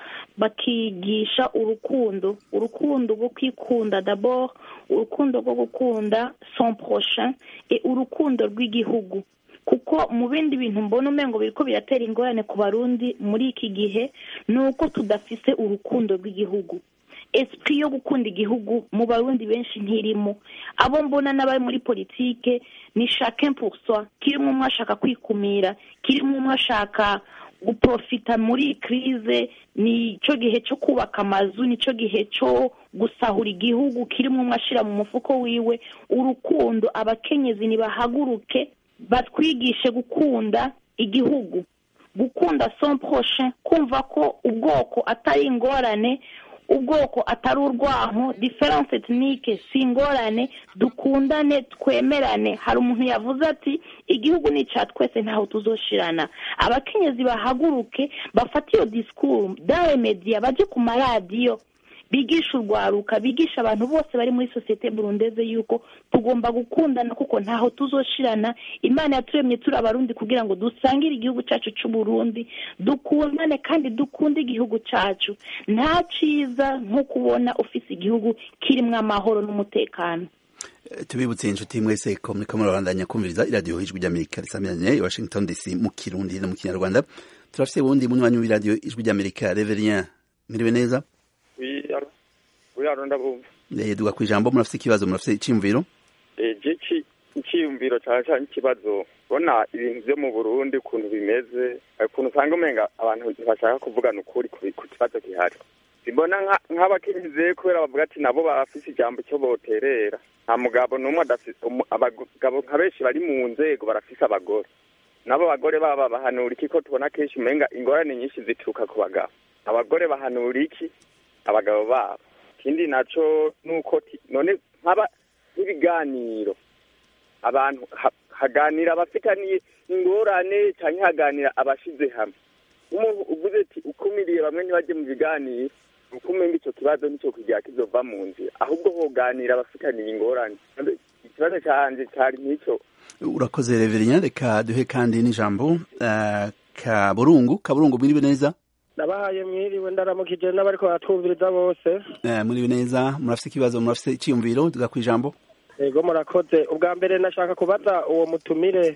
bakigisha urukundo urukundo rwo kwikunda d'abord urukundo rwo gukunda son prochain et urukundo rw'igihugu kuko mu bindi bintu mbona umengo biriko biratera ingorane ku barundi muri iki gihe ni uko tudafise urukundo rw'igihugu esprit yo gukunda igihugu mu barundi benshi ntirimo abo mbona n'abari muri politike ni chacun pour soi kirimo umwe ashaka kwikumira kirimo umwe ashaka guprofita muri iyi crise nico gihe cyo kubaka amazu nico gihe cyo gusahura igihugu kirimo umwe ashira mu mufuko wiwe urukundo abakenyezi nibahaguruke batwigishe gukunda igihugu gukunda son prochain kumva ko ubwoko atari ingorane ubwoko atari urwanko diferanse etinike si ingorane dukundane twemerane hari umuntu yavuze ati igihugu ni icya twese ntaho tuzoshirana abakenyezi bahaguruke bafate iyo disikuru dawe mediya baje ku maradiyo bigisha urwaruka bigisha abantu bose bari muri sosiyete burundeze yuko tugomba gukundana kuko ntaho tuzoshirana imana yaturemye turi abarundi kugira ngo dusangire igihugu cyacu cy'u Burundi dukundane kandi dukunde igihugu cyacu nta cyiza nko kubona ufite igihugu kirimo amahoro n'umutekano tubibutse inshuti mwese ko muriko murabandanya kumviriza iradiyo ijwi ry'amerika risamiranye i washington dc mu kirundi no mu kinyarwanda turafise wundi munywanyi w'iradiyo ijwi ry'amerika reverien mwiriwe neza uyaro ndabumva duga ku ijambo murafise ikibazo murafise iciyumviro je iciyumviro cane cane ikibazo bona ibintu vyo mu burundi ukuntu bimeze ukuntu usanga umenga abantu ntibashaka kuvugana ukuri ku kibazo gihari simbona nk'abakenyezi kubera bavuga ati nabo barafise ijambo cyo boterera nta mugabo n'umwe abagabo nka benshi bari mu nzego barafise abagore nabo bagore baba bahanura iki ko tubona kenshi umenga ingorane nyinshi zituruka ku bagabo abagore bahanura iki abagabo babo ikindi naco nuko none nkaba nk'ibiganiro abantu haganira abafitaniye ingorane canke haganira abashize hamwe umuntu uvuze ati ukumiriye bamwe ntibajye mu biganiro ukumenga ico kibazo nico kugira kizova mu nzira ahubwo hoganira abafitaniye ingorane ikibazo canje cari nk'ico urakoze reverien reka duhe kandi n'ijambo uh, kaburungu kaburungu mwiriwe neza nabahaye mwiriwe ndaramukije n'abariko baratwumviriza bose uh, mwiriwe neza murafise ikibazo murafise iciyumviro duga kwijambo yego murakoze ubwa mbere nashaka kubaza uwo mutumire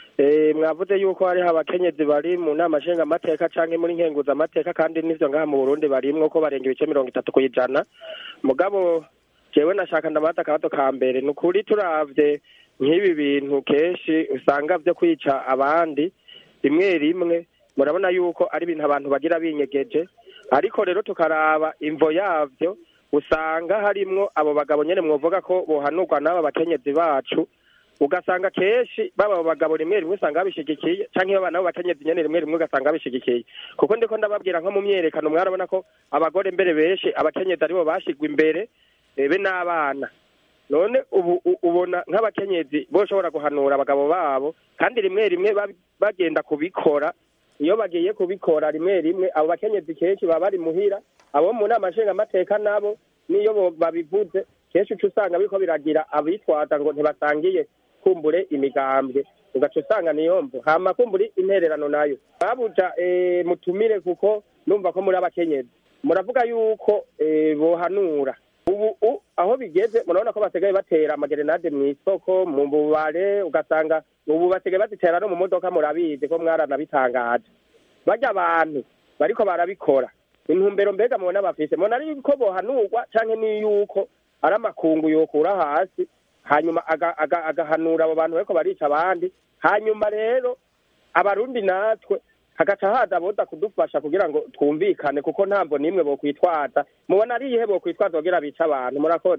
mwavuze yuko hariho abakenyezi bari mu nama nshingamateka canke muri nkenguzamateka kandi n'ivyo ngaha mu burundi barimwo ko barenga ibice mirongo itatu ku ijana mugabo jewe nashaka ndabaza akabazo ka mbere ni ukuri turavye nk'ibi bintu kenshi usanga vyo kwica abandi rimwe rimwe murabona yuko ari ibintu abantu bagira binyegeje ariko rero tukaraba imvo yavyo usanga harimwo abo bagabo nyene mwovuga ko bohanurwa n'aba bakenyezi bacu ugasanga kenshi baba bagabo rimwe rimwe usanga babishigikiye canke baba nabo bakenyezi nyene rimwe rimwe ugasanga babishigikiye kuko ndiko ndababwira nko mu myerekano mwarabona ko abagore mbere benshi abakenyezi aribo bashigwa imbere be n'abana none ubu ubona nk'abakenyezi boshobora guhanura abagabo babo kandi rimwe rimwe bagenda kubikora iyo bagiye kubikora rimwe rimwe abo bakenyezi kenshi baba bari muhira abo mu nama nshingamateka nabo niyo babivuze kenshi uca usanga biriko biragira abitwaza ngo ntibasangiye kumbure imigambwe ugaca usanga niyo mvu hama kumbure intererano nayo babuja mutumire kuko numva ko muri abakenyezi muravuga yuko bohanura ubu aho bigeze murabona ko basigaye batera amagerenade mu isoko mu bubare ugasanga ubu basigaye bazitera no mu modoka murabizi ko mwaranabitangaje barya abantu bariko barabikora intumbero mbega mubona bafise mubona ari ko bohanurwa canke niyuko ari amakungu yokura hasi hanyuma agahanura abo bantu bariko barica abandi hanyuma rero abarundi natwe hagaca haza boza kudufasha kugira ngo twumvikane kuko ntabwo nimwe bokwitwaza mubona ari iyihe bokwitwaza kugira bica abantu murakoze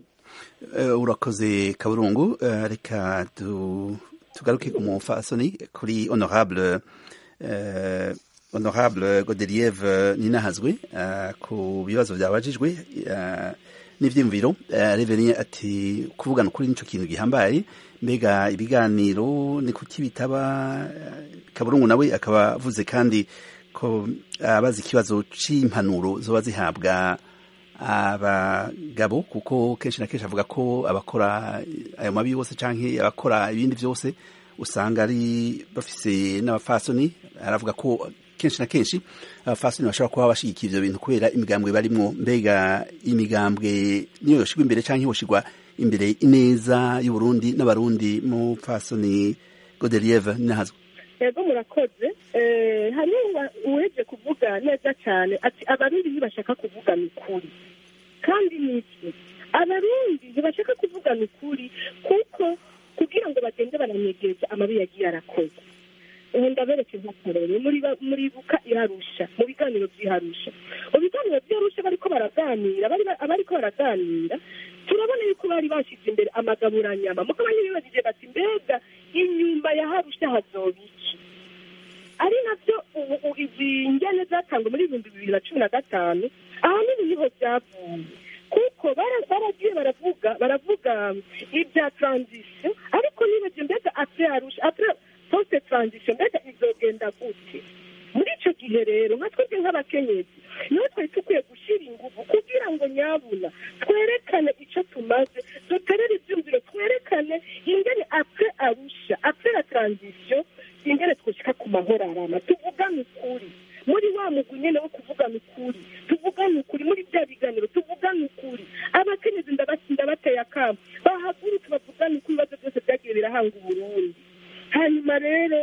urakoze kaburungu reka tugaruke ku mufasoni kuri honorable honorable godelieve ninahazwe ku bibazo byabajijwe n'ivyiyumviro reverien ati kuvugana ukuri nico kintu gihambaye mbega ibiganiro ni kuki bitaba kaburungu nawe akaba avuze kandi ko abazi ikibazo c'impanuro zoba zihabwa abagabo kuko kenshi na kenshi avuga ko abakora ayo mabi yose canke abakora ibindi vyose usanga ari bafise n'abafasoni aravuga ko kenshi na kenshi abafasoni bashobora kuba bashigikiye ivyo bintu kubera imigambwe barimwo mbega imigambwe niyo yoshigwa imbere canke yoshigwa imbere ineza y'uburundi n'abarundi mu fasoni godelieve ninahazwa yego murakoze hariho uweze kuvuga neza cyane ati abarundi ntibashaka kuvugana ukuri kandi niki abarundi ntibashaka kuvugana ukuri kuko kugira ngo bagende baranyegeje amabi yagiye arakoze ubu ndabereke nk'akarere muribuka iharusha mu biganiro by'iharusha mu biganiro by'iharusha bariko baraganira abariko baraganira turabona yuko bari bashyize imbere amagaburanyama mukaba ntibibagije bati mbega inyuma ya harusha hazoba iki ari nabyo ubu izi njyane zatangwa muri ibihumbi bibiri na cumi na gatanu ahanini niho byavuye kuko baragiye baravuga baravuga ibya taranzisiyo ariko nibagiwe mbega apure arusha apure posite taranzisiyo mbega izogenda gute muri icyo gihe rero nka twebwe nk'abakenyezi niho twari dukwiye gushyira ingufu kugira ngo nyabuna twerekane icyo tumaze duterere ibyumviro twerekane ingene apure arusha apure la taranzisiyo ingene twushyika ku mahoro arama tuvugane ukuri muri wa mugwi nyine wo kuvugana ukuri tuvugane ukuri muri bya biganiro tuvugane ukuri abakenyezi ndabateye akamo bahagurutse bavugane ukuri ibibazo byose byagiye birahanga uburundi hanyuma rero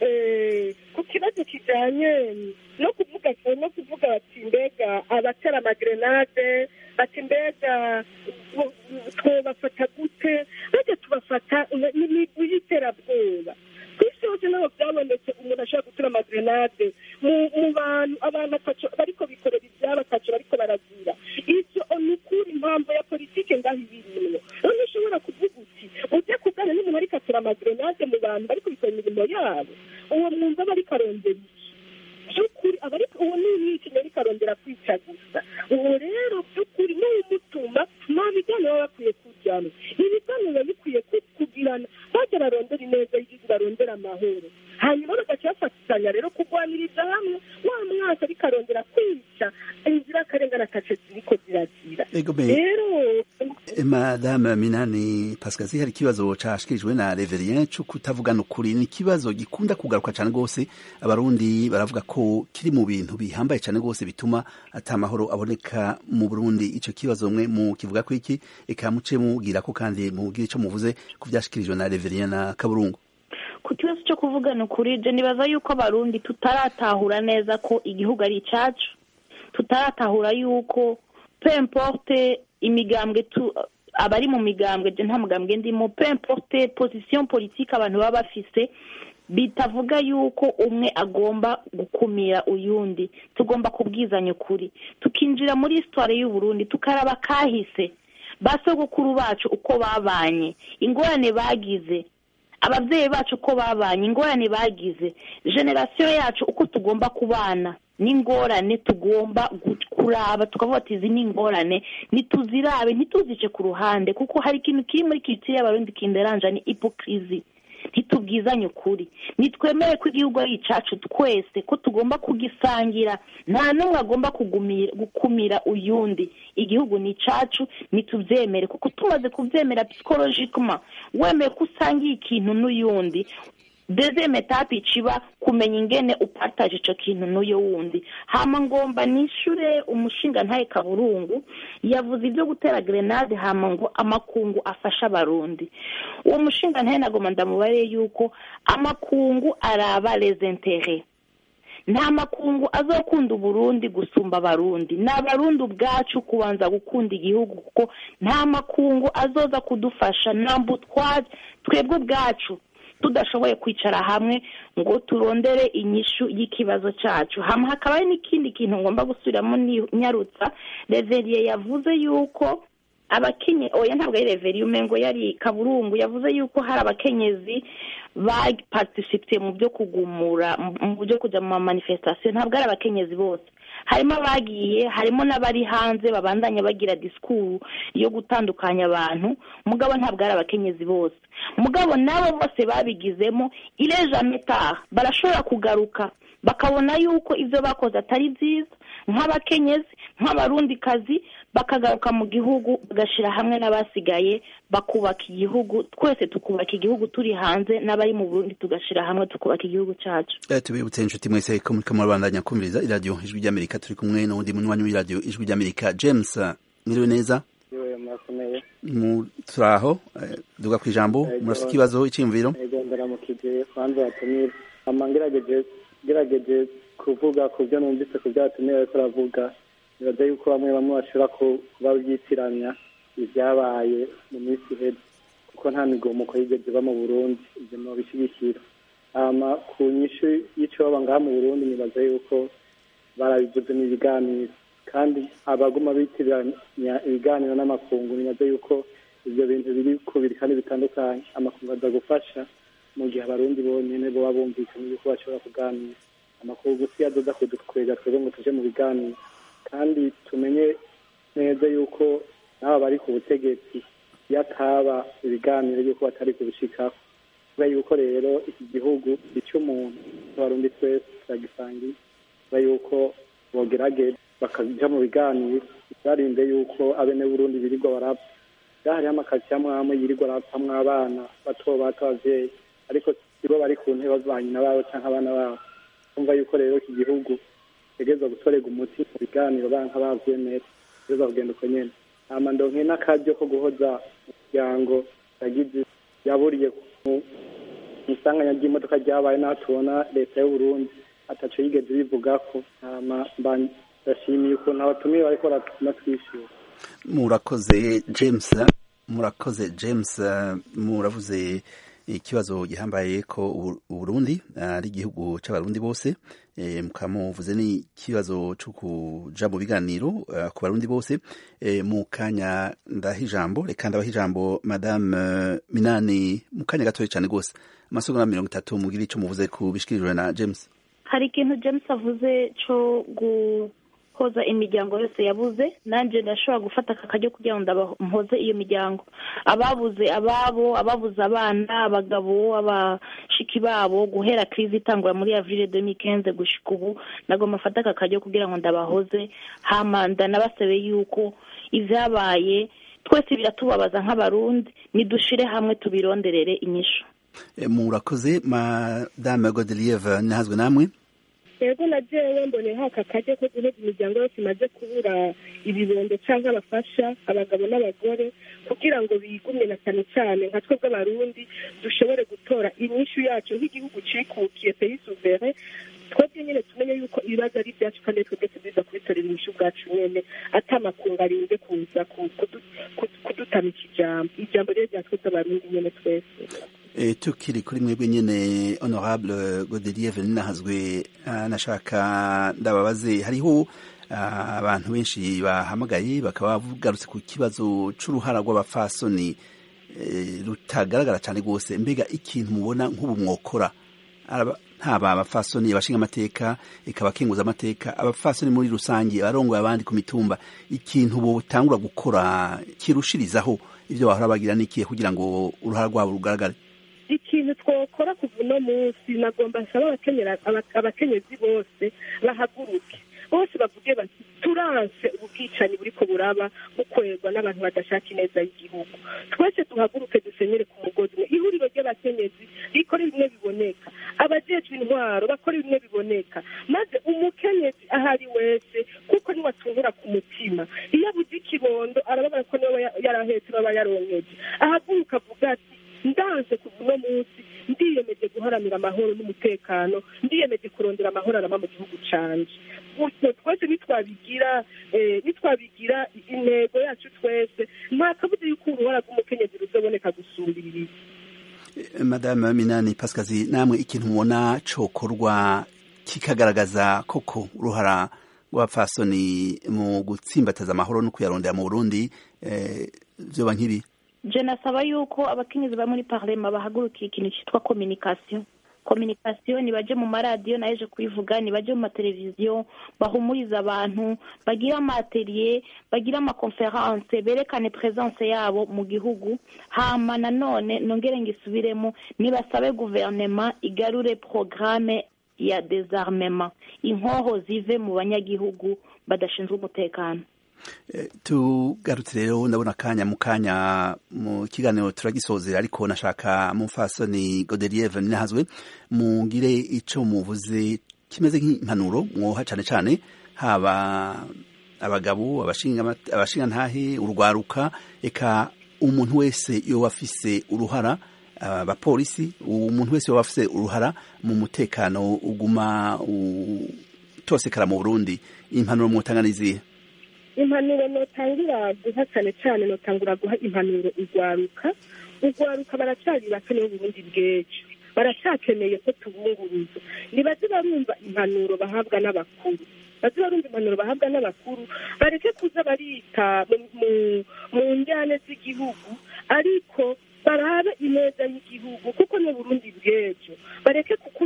ku kibazo kijyanye no kuvuga no kuvuga bati mbega abatera amagrenade bati mbega twabafata gute bajya tubafata n'imigwi y'iterabwoba ku isi hose ntabwo byabonetse umuntu ashobora gutera amagrenade mu bantu abantu bariko bikorera ibyabo ataco bariko baragira ivyo ni ukuri impamvu ya politike ngaho ibirimwo none ushobora kuvuga uti ujya kugana n'umuntu ariko atera amagrenade mu bantu bariko bikora imirimo yabo uwo mwumva aba ariko arondera iki by'ukuri aba ariko uwo ni umwicanyi ariko arondera kwica gusa uwo rero by'ukuri n'uwumutuma nta biganiro baba bakwiye kujyana ibiganiro biba bikwiye kugirana bajya barondera ineza y'igihugu barondera amahoro hanyuma bagaca bafatanya rero kurwaniriza hamwe wa mwaka ariko arondera kwica inzirakarengane atace ziriko ziragira rero madame minani pasikazi hari ikibazo cashikirijwe na reverien co kutavugana ukuri ni ikibazo gikunda kugaruka cane rwose abarundi baravuga ko kiri mu bintu bihambaye cane rwose bituma ata mahoro aboneka mu burundi ico kibazo mwe mu kivuga ko iki eka muce mubwira ko kandi mubwire ico muvuze ku vyashikirijwe na reverien na kaburungu ku kibazo cyo kuvugana ukuri je nibaza yuko abarundi tutaratahura neza ko igihugu ari icacu tutaratahura yuko peu importe imigambwe tu abari mu migambwe je nta mugambwe ndimo peu importe position politique abantu baba bafise bitavuga yuko umwe agomba gukumira uyundi tugomba kubwizanya ukuri tukinjira muri histoire y'uburundi tukaraba kahise basogokuru bacu uko babanye ingorane bagize ababyeyi bacu uko babanye ingorane bagize generasiyo yacu uko tugomba kubana n'ingorane tugomba kuraba tukavuga ati izi ni ingorane ntituzirabe ntituzice ku ruhande kuko hari ikintu kiri muri kiritsiye y'abarundi kinderanja ni ipokirizi ntitubwizanye ukuri nitwemere ko igihugu ari icacu twese ko tugomba kugisangira nta n'umwe agomba gukumira uyundi igihugu ni icacu nitubyemere kuko tumaze kubyemera psikologikuma wemeye ko usangiye ikintu n'uyundi dezeme etape iciba kumenya ingene upataje ico kintu n'uyo wundi hama ngomba nishure umushinga ntaye kaburungu yavuze ibyo gutera grenade hama ngo amakungu afasha abarundi uwo mushinga ntaye nagomba ndamubare yuko amakungu araba les intérêts nta makungu azokunda uburundi gusumba abarundi ni abarundi ubwacu kubanza gukunda igihugu kuko nta makungu azoza kudufasha nambu twebwe ubwacu tudashoboye kwicara hamwe ngo turondere inyishu y'ikibazo cyacu hama hakaba hari n'ikindi kintu ngomba gusubiramo nyarutsa reveriye yavuze yuko abakenye oya ntabwo ari reveriye umengo yari kaburungu yavuze yuko hari abakenyezi bapatisipite mu byo kugumura mu byo kujya mu manifestation ntabwo ari abakenyezi bose harimo abagiye harimo n'abari hanze babandanya bagira disikuru yo gutandukanya abantu mugabo ntabwo ari abakenyezi bose mugabo nabo bose babigizemo ireja metaha barashobora kugaruka bakabona yuko ibyo bakoze atari byiza nk'abakenyezi nk'abarundikazi bakagaruka mu gihugu bagashyira hamwe n'abasigaye bakubaka igihugu twese tukubaka igihugu turi hanze n'abari mu burundi tugashyira hamwe tukubaka igihugu cyacu tubibutse inshuti mwese ko muri kamurabandanya kumviriza iradiyo ijwi ry'amerika turi kumwe n'uwundi munywanyi w'iradiyo ijwi ry'amerika james mwiriwe neza turaho duga ku ijambo murafite ikibazo icyiyumviro ndaramukije kwanza watumire ama ngerageje kuvuga ku byo numvise ku byo watumire ariko aravuga nibaza yuko bamwe bamwe bashobora kuba byitiranya ibyabaye mu minsi iheze kuko nta migomuko yigeze iba mu burundi ibyo nobishyigikira hama ku nyishu y'icyo baba ngaha mu burundi nibaza yuko barabivuze mu biganiro kandi abaguma bitiranya ibiganiro n'amakungu nibaza yuko ibyo bintu biri kubiri kandi bitandukanye amakungu aza gufasha mu gihe abarundi bonyine baba bumvikanye yuko bashobora kuganira amakuru gusa iyo adoda kudukwega twebwe ngo tuje mu biganiro kandi tumenye neza yuko n'aba bari ku butegetsi iyo ataba ibiganiro yuko batari kubishikako kubera yuko rero iki gihugu icyo umuntu abarundi twese turagisangiye kubera yuko bogerageza bakaja mu biganiro barinde yuko abene burundi birirwa barapfa hariho amakaritsiye amwe amwe yirirwa arapfamwo abana bato bato abavyeyi ariko sibo bari ku ntebe ba nyina babo canke abana babo kumva yuko rero iki gihugu tegerezwa gutorega umuti mu biganiro banka bavyemera tegerezwa kugenda uko nyene hama ndonke n'akaryo ko guhoza umuryango yagize yaburiye mu isanganya ry'imodoka ryabaye naho tubona leta y'uburundi ataco yigeze ibivugako hama ndashimiye ukuntu abatumiye bariko baratwishyura murakoze james murakoze james muravuze ikibazo gihambaye ko uburundi ari igihugu c'abarundi bose mukaba muvuze n'ikibazo co kuja mu biganiro ku barundi bose mu kanya ndaha ijambo reka ndabaha ijambo madame minani mu kanya gatoya cane rwose amasegonda mirongo itatu mugire ico muvuze ku bishikirijwe na james hari ikintu james avuze co guhoza imiryango yose yabuze nanjye ndashobora gufata aka kajya kugira ngo mpoze iyo miryango ababuze ababo ababuze abana abagabo abashiki babo guhera kirizi itangura muri avire demi kenze gushika ubu nagomba mfata aka kajya kugira ngo ndabahoze hama ndanabasabe yuko ibyabaye twese biratubabaza nk'abarundi nidushire hamwe tubironderere inyishu murakoze madame godelieve ntihazwe namwe yego na jewe mboneho aka kajya ko guheza imiryango yose imaze kubura ibibondo cyangwa abafasha abagabo n'abagore kugira ngo bigumye na cyane cyane nka twebwe abarundi dushobore gutora inyishu yacu nk'igihugu cikukiye peyi suvere twebwe nyine tumenye yuko ibibazo ari ibyacu kandi twebwe tuziza kubitorera inyishu bwacu nyene atamakungu arinze kuza kudutamika ijambo ijambo rero rya twebwe abarundi nyene twese E, tukiri kuri mwebwe nyene honorable Godelier Veninahazwe nashaka ndababaze hariho abantu benshi bahamagaye bakaba bagarutse ku kibazo c'uruhara rw'abafasoni rutagaragara cyane rwose mbega ikintu mubona nk'ubu mwokora ntaba abafasoni abashinga amateka ikaba akenguza amateka abafasoni muri rusange abarongoye abandi ku mitumba ikintu botangura gukora kirushirizaho ivyo bahora bagira n'ikihe kugira ngo uruhara rwabo rugaragare ikintu twakora kuva uno munsi nagomba nsaba abakenyezi bose bahaguruke bose bavuge bati turanse ubwicanyi buriko buraba bukorerwa n'abantu badashaka ineza y'igihugu twese duhaguruke dusenyere ku mugozi umwe ihuriro ry'abakenyezi rikora bimwe biboneka abajejwe intwaro bakora bimwe biboneka maze umukenyezi ahari wese kuko niwe atungura ku mutima iyo abuze ikibondo arababara ko niwe yarahetse baba yaronkeje ahaguruka avuga ati ndanze kuva uno munsi ndiyemeje guharanira amahoro n'umutekano ndiyemeje kurondera amahoro arama mu gihugu canje gutyo twese nitwabigira nitwabigira intego yacu twese nta kabuze yuko uruhara rw'umukenyezi ruzoboneka gusumbirira madame minani pasikazi namwe ikintu mubona cokorwa kikagaragaza koko uruhara rw'abapfasoni mu gutsimbataza amahoro no kuyarondera mu burundi vyoba nk'ibi je nasaba yuko abakenyezi ba muri parlema bahagurukiye ikintu cyitwa communication communication nibaje mu maradiyo nayeje kubivuga nibaje mu mateleviziyo bahumuriza abantu bagira amateriye bagira amakonferanse berekane presence yabo mu gihugu hama nanone nongere ngisubiremo nibasabe guverinema igarure programme ya desarmement inkoho zive mu banyagihugu badashinzwe umutekano tugarutse rero ndabona akanya mu kanya mu kiganiro turagisozera ariko nashaka mufasoni godelieve ninahazwe mugire ico muvuze kimeze nk'impanuro mwoha cane cane haba abagabo abashinga ntahe urwaruka eka umuntu wese yoba afise uruhara abapolisi umuntu wese yoba afise uruhara mu mutekano uguma utosekara mu burundi impanuro mwotanga nizihe impanuro notangira guha cyane cyane notangura guha impanuro urwaruka urwaruka baracyari bato nibo burundi bw'ejo baracyakeneye ko tubunguruza nibaze barumva impanuro bahabwa n'abakuru baze barumva impanuro bahabwa n'abakuru bareke kuza barita mu njyane z'igihugu ariko barabe ineza y'igihugu kuko ni burundi bw'ejo bareke gukurikira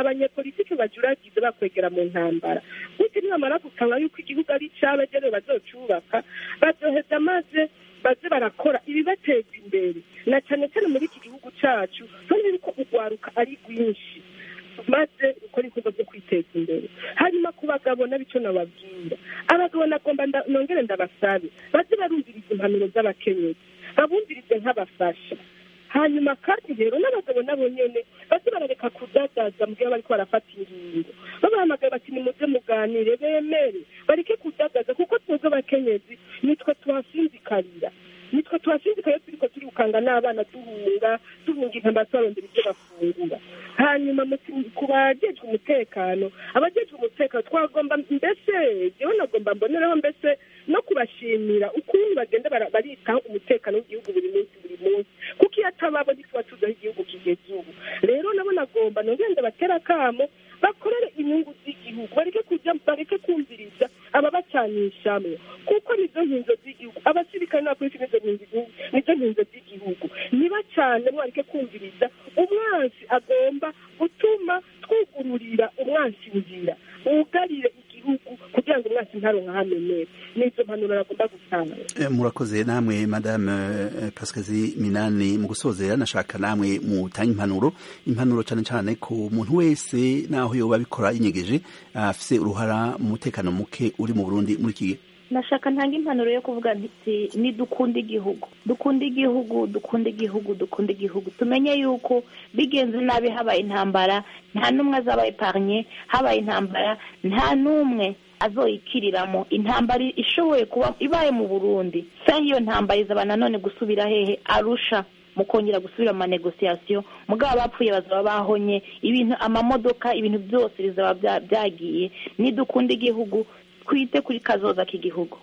abanyepolitike bajuragize bakwegera mu ntambara gutyo nibamara gusanga yuko igihugu ari icyabo ejo bazocubaka bazoheza maze baze barakora ibibateza imbere na cyane cyane muri iki gihugu cyacu kandi yuko urwaruka ari rwinshi maze gukora ibikorwa byo kwiteza imbere hanyuma ku bagabo nabicyo nababwira abagabo nagomba nda- nongere ndabasabe baze barumviriza impanuro z'abakenyezi babumvirize nk'abafasha hanyuma kandi rero n'abagabo nabo nyene baze barareka kudadaza mu gihe bariko barafata ingingo babahamagaye bati nimuze muganire bemere bareke kudadaza kuko twebwe abakenyezi nitwe tuhasinzikarira nitwe tuhasinzikaye turiko turikanga n'abana duhunga duhunga intambara tubarondera ibyo bafungura hanyuma mu- ku bajejwe umutekano abajejwe umutekano twagomba mbese jewe nagomba mbonereho mbese no kubashimira ukuntu bagenda bara- baritaho umutekano w'igihugu buri munsi buri munsi kuko iyo atababo ntituba tuzi aho igihugu kigeze ubu rero nabo nagomba nongende batera akamo bakorere inyungu z'igihugu bareke kujya bareke kumviriza ababacanishamwe kuko nizo nkinzo z'igihugu abasirikare n'abapolisi nizo nkinzo nizo nkinzo z'igihugu niba cyane mwareke kumviriza umwansi agomba gutuma twugururira umwansi inzira wugarire igihugu kugira ngo umwansi ntaronka hamenera nizo mpanuro nagomba gutanga Eh, murakoze namwe madame eh, pascazi minani mu gusozera nashaka namwe mutanga impanuro impanuro cyane cyane ku muntu wese naho yoba abikora yinyegeje afise uruhara mu mutekano muke uri mu burundi muri iki gihe nashaka ntanga impanuro yo kuvuga nti ni dukunda igihugu dukunda igihugu dukunda igihugu dukunda igihugu tumenye yuko bigenze nabi habaye intambara nta n'umwe azaba eparnye habaye intambara nta n'umwe azoyikiriramo intambara ishoboye kuba ibaye mu burundi sa iyo ntambara izaba nanone gusubira hehe arusha mu kongera gusubira mu manegosiyasiyo mugabo abapfuye bazaba bahonye ibintu amamodoka ibintu byose bizaba bya- byagiye nidukunda igihugu twite kuri kazoza k'igihugu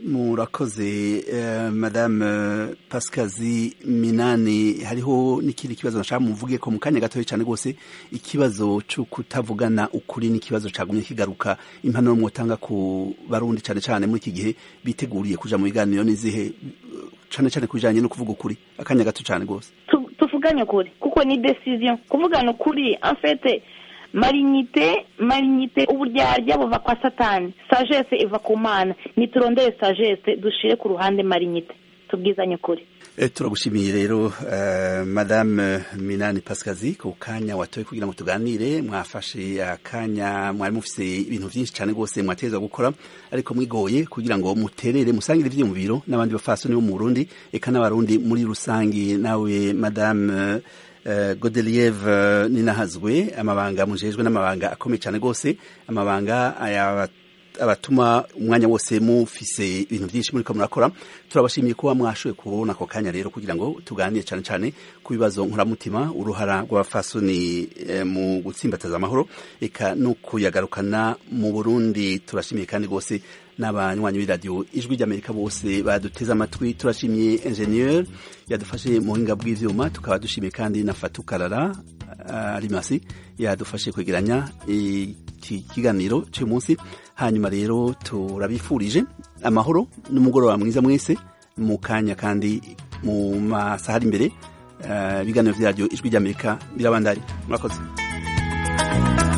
murakoze eh, madame eh, pascazi minani hariho n'ikindi kibazo nashaka muvuge ko mu kanya gatoya cyane rwose ikibazo cyo kutavugana ukuri n'ikibazo cagumye kigaruka impanuro mwotanga ku barundi cyane cyane muri iki gihe biteguriye kuja mu biganiro n'izihe cyane cyane ku bijanye no kuvuga ukuri akanya gato cyane rwose Tu- tuvugane ukuri kuko ni decision kuvugana ukuri en fait marinyite marinyite uburyarya buva kwa satani sagesse iva ku mana niturondere sagesse dushire ku ruhande marinyite tubwizanye ukuri Eh, turagushimiye rero eh, madame minani pascazi ku kanya watoye kugira ngo tuganire mwafashe akanya mwari mufise ibintu byinshi cyane rwose mwateza gukora ariko mwigoye kugira ngo muterere musangire ivyiyumviro n'abandi bafasoni bo mu burundi eka n'abarundi muri rusangi nawe madame eh, godelieve ninahazwe amabanga mujejwe n'amabanga akomeye cyane rwose amabanga aya abatuma umwanya wose mufise ibintu byinshi muriko murakora turabashimiye kuba mwashoboye kubona ako kanya rero kugira ngo tuganire cyane cyane ku bibazo nkuramutima uruhara rw'abafasoni eh, mu gutsimbataza amahoro eka no kuyagarukana mu burundi turashimiye kandi rwose n'abanywanyi b'iradiyo ijwi ry'amerika bose baduteze amatwi turashimiye ingenieur yadufashe mu buhinga bw'ivyuma tukaba dushimiye kandi na fatukarara arimasi yadufashe kwegeranya iki kiganiro cy'uyu munsi hanyuma rero turabifurije amahoro n'umugoroba mwiza mwese mu kanya kandi mu masaha ari imbere eh, ibiganiro vya radiyo ijwi ry'amerika birabandari murakoze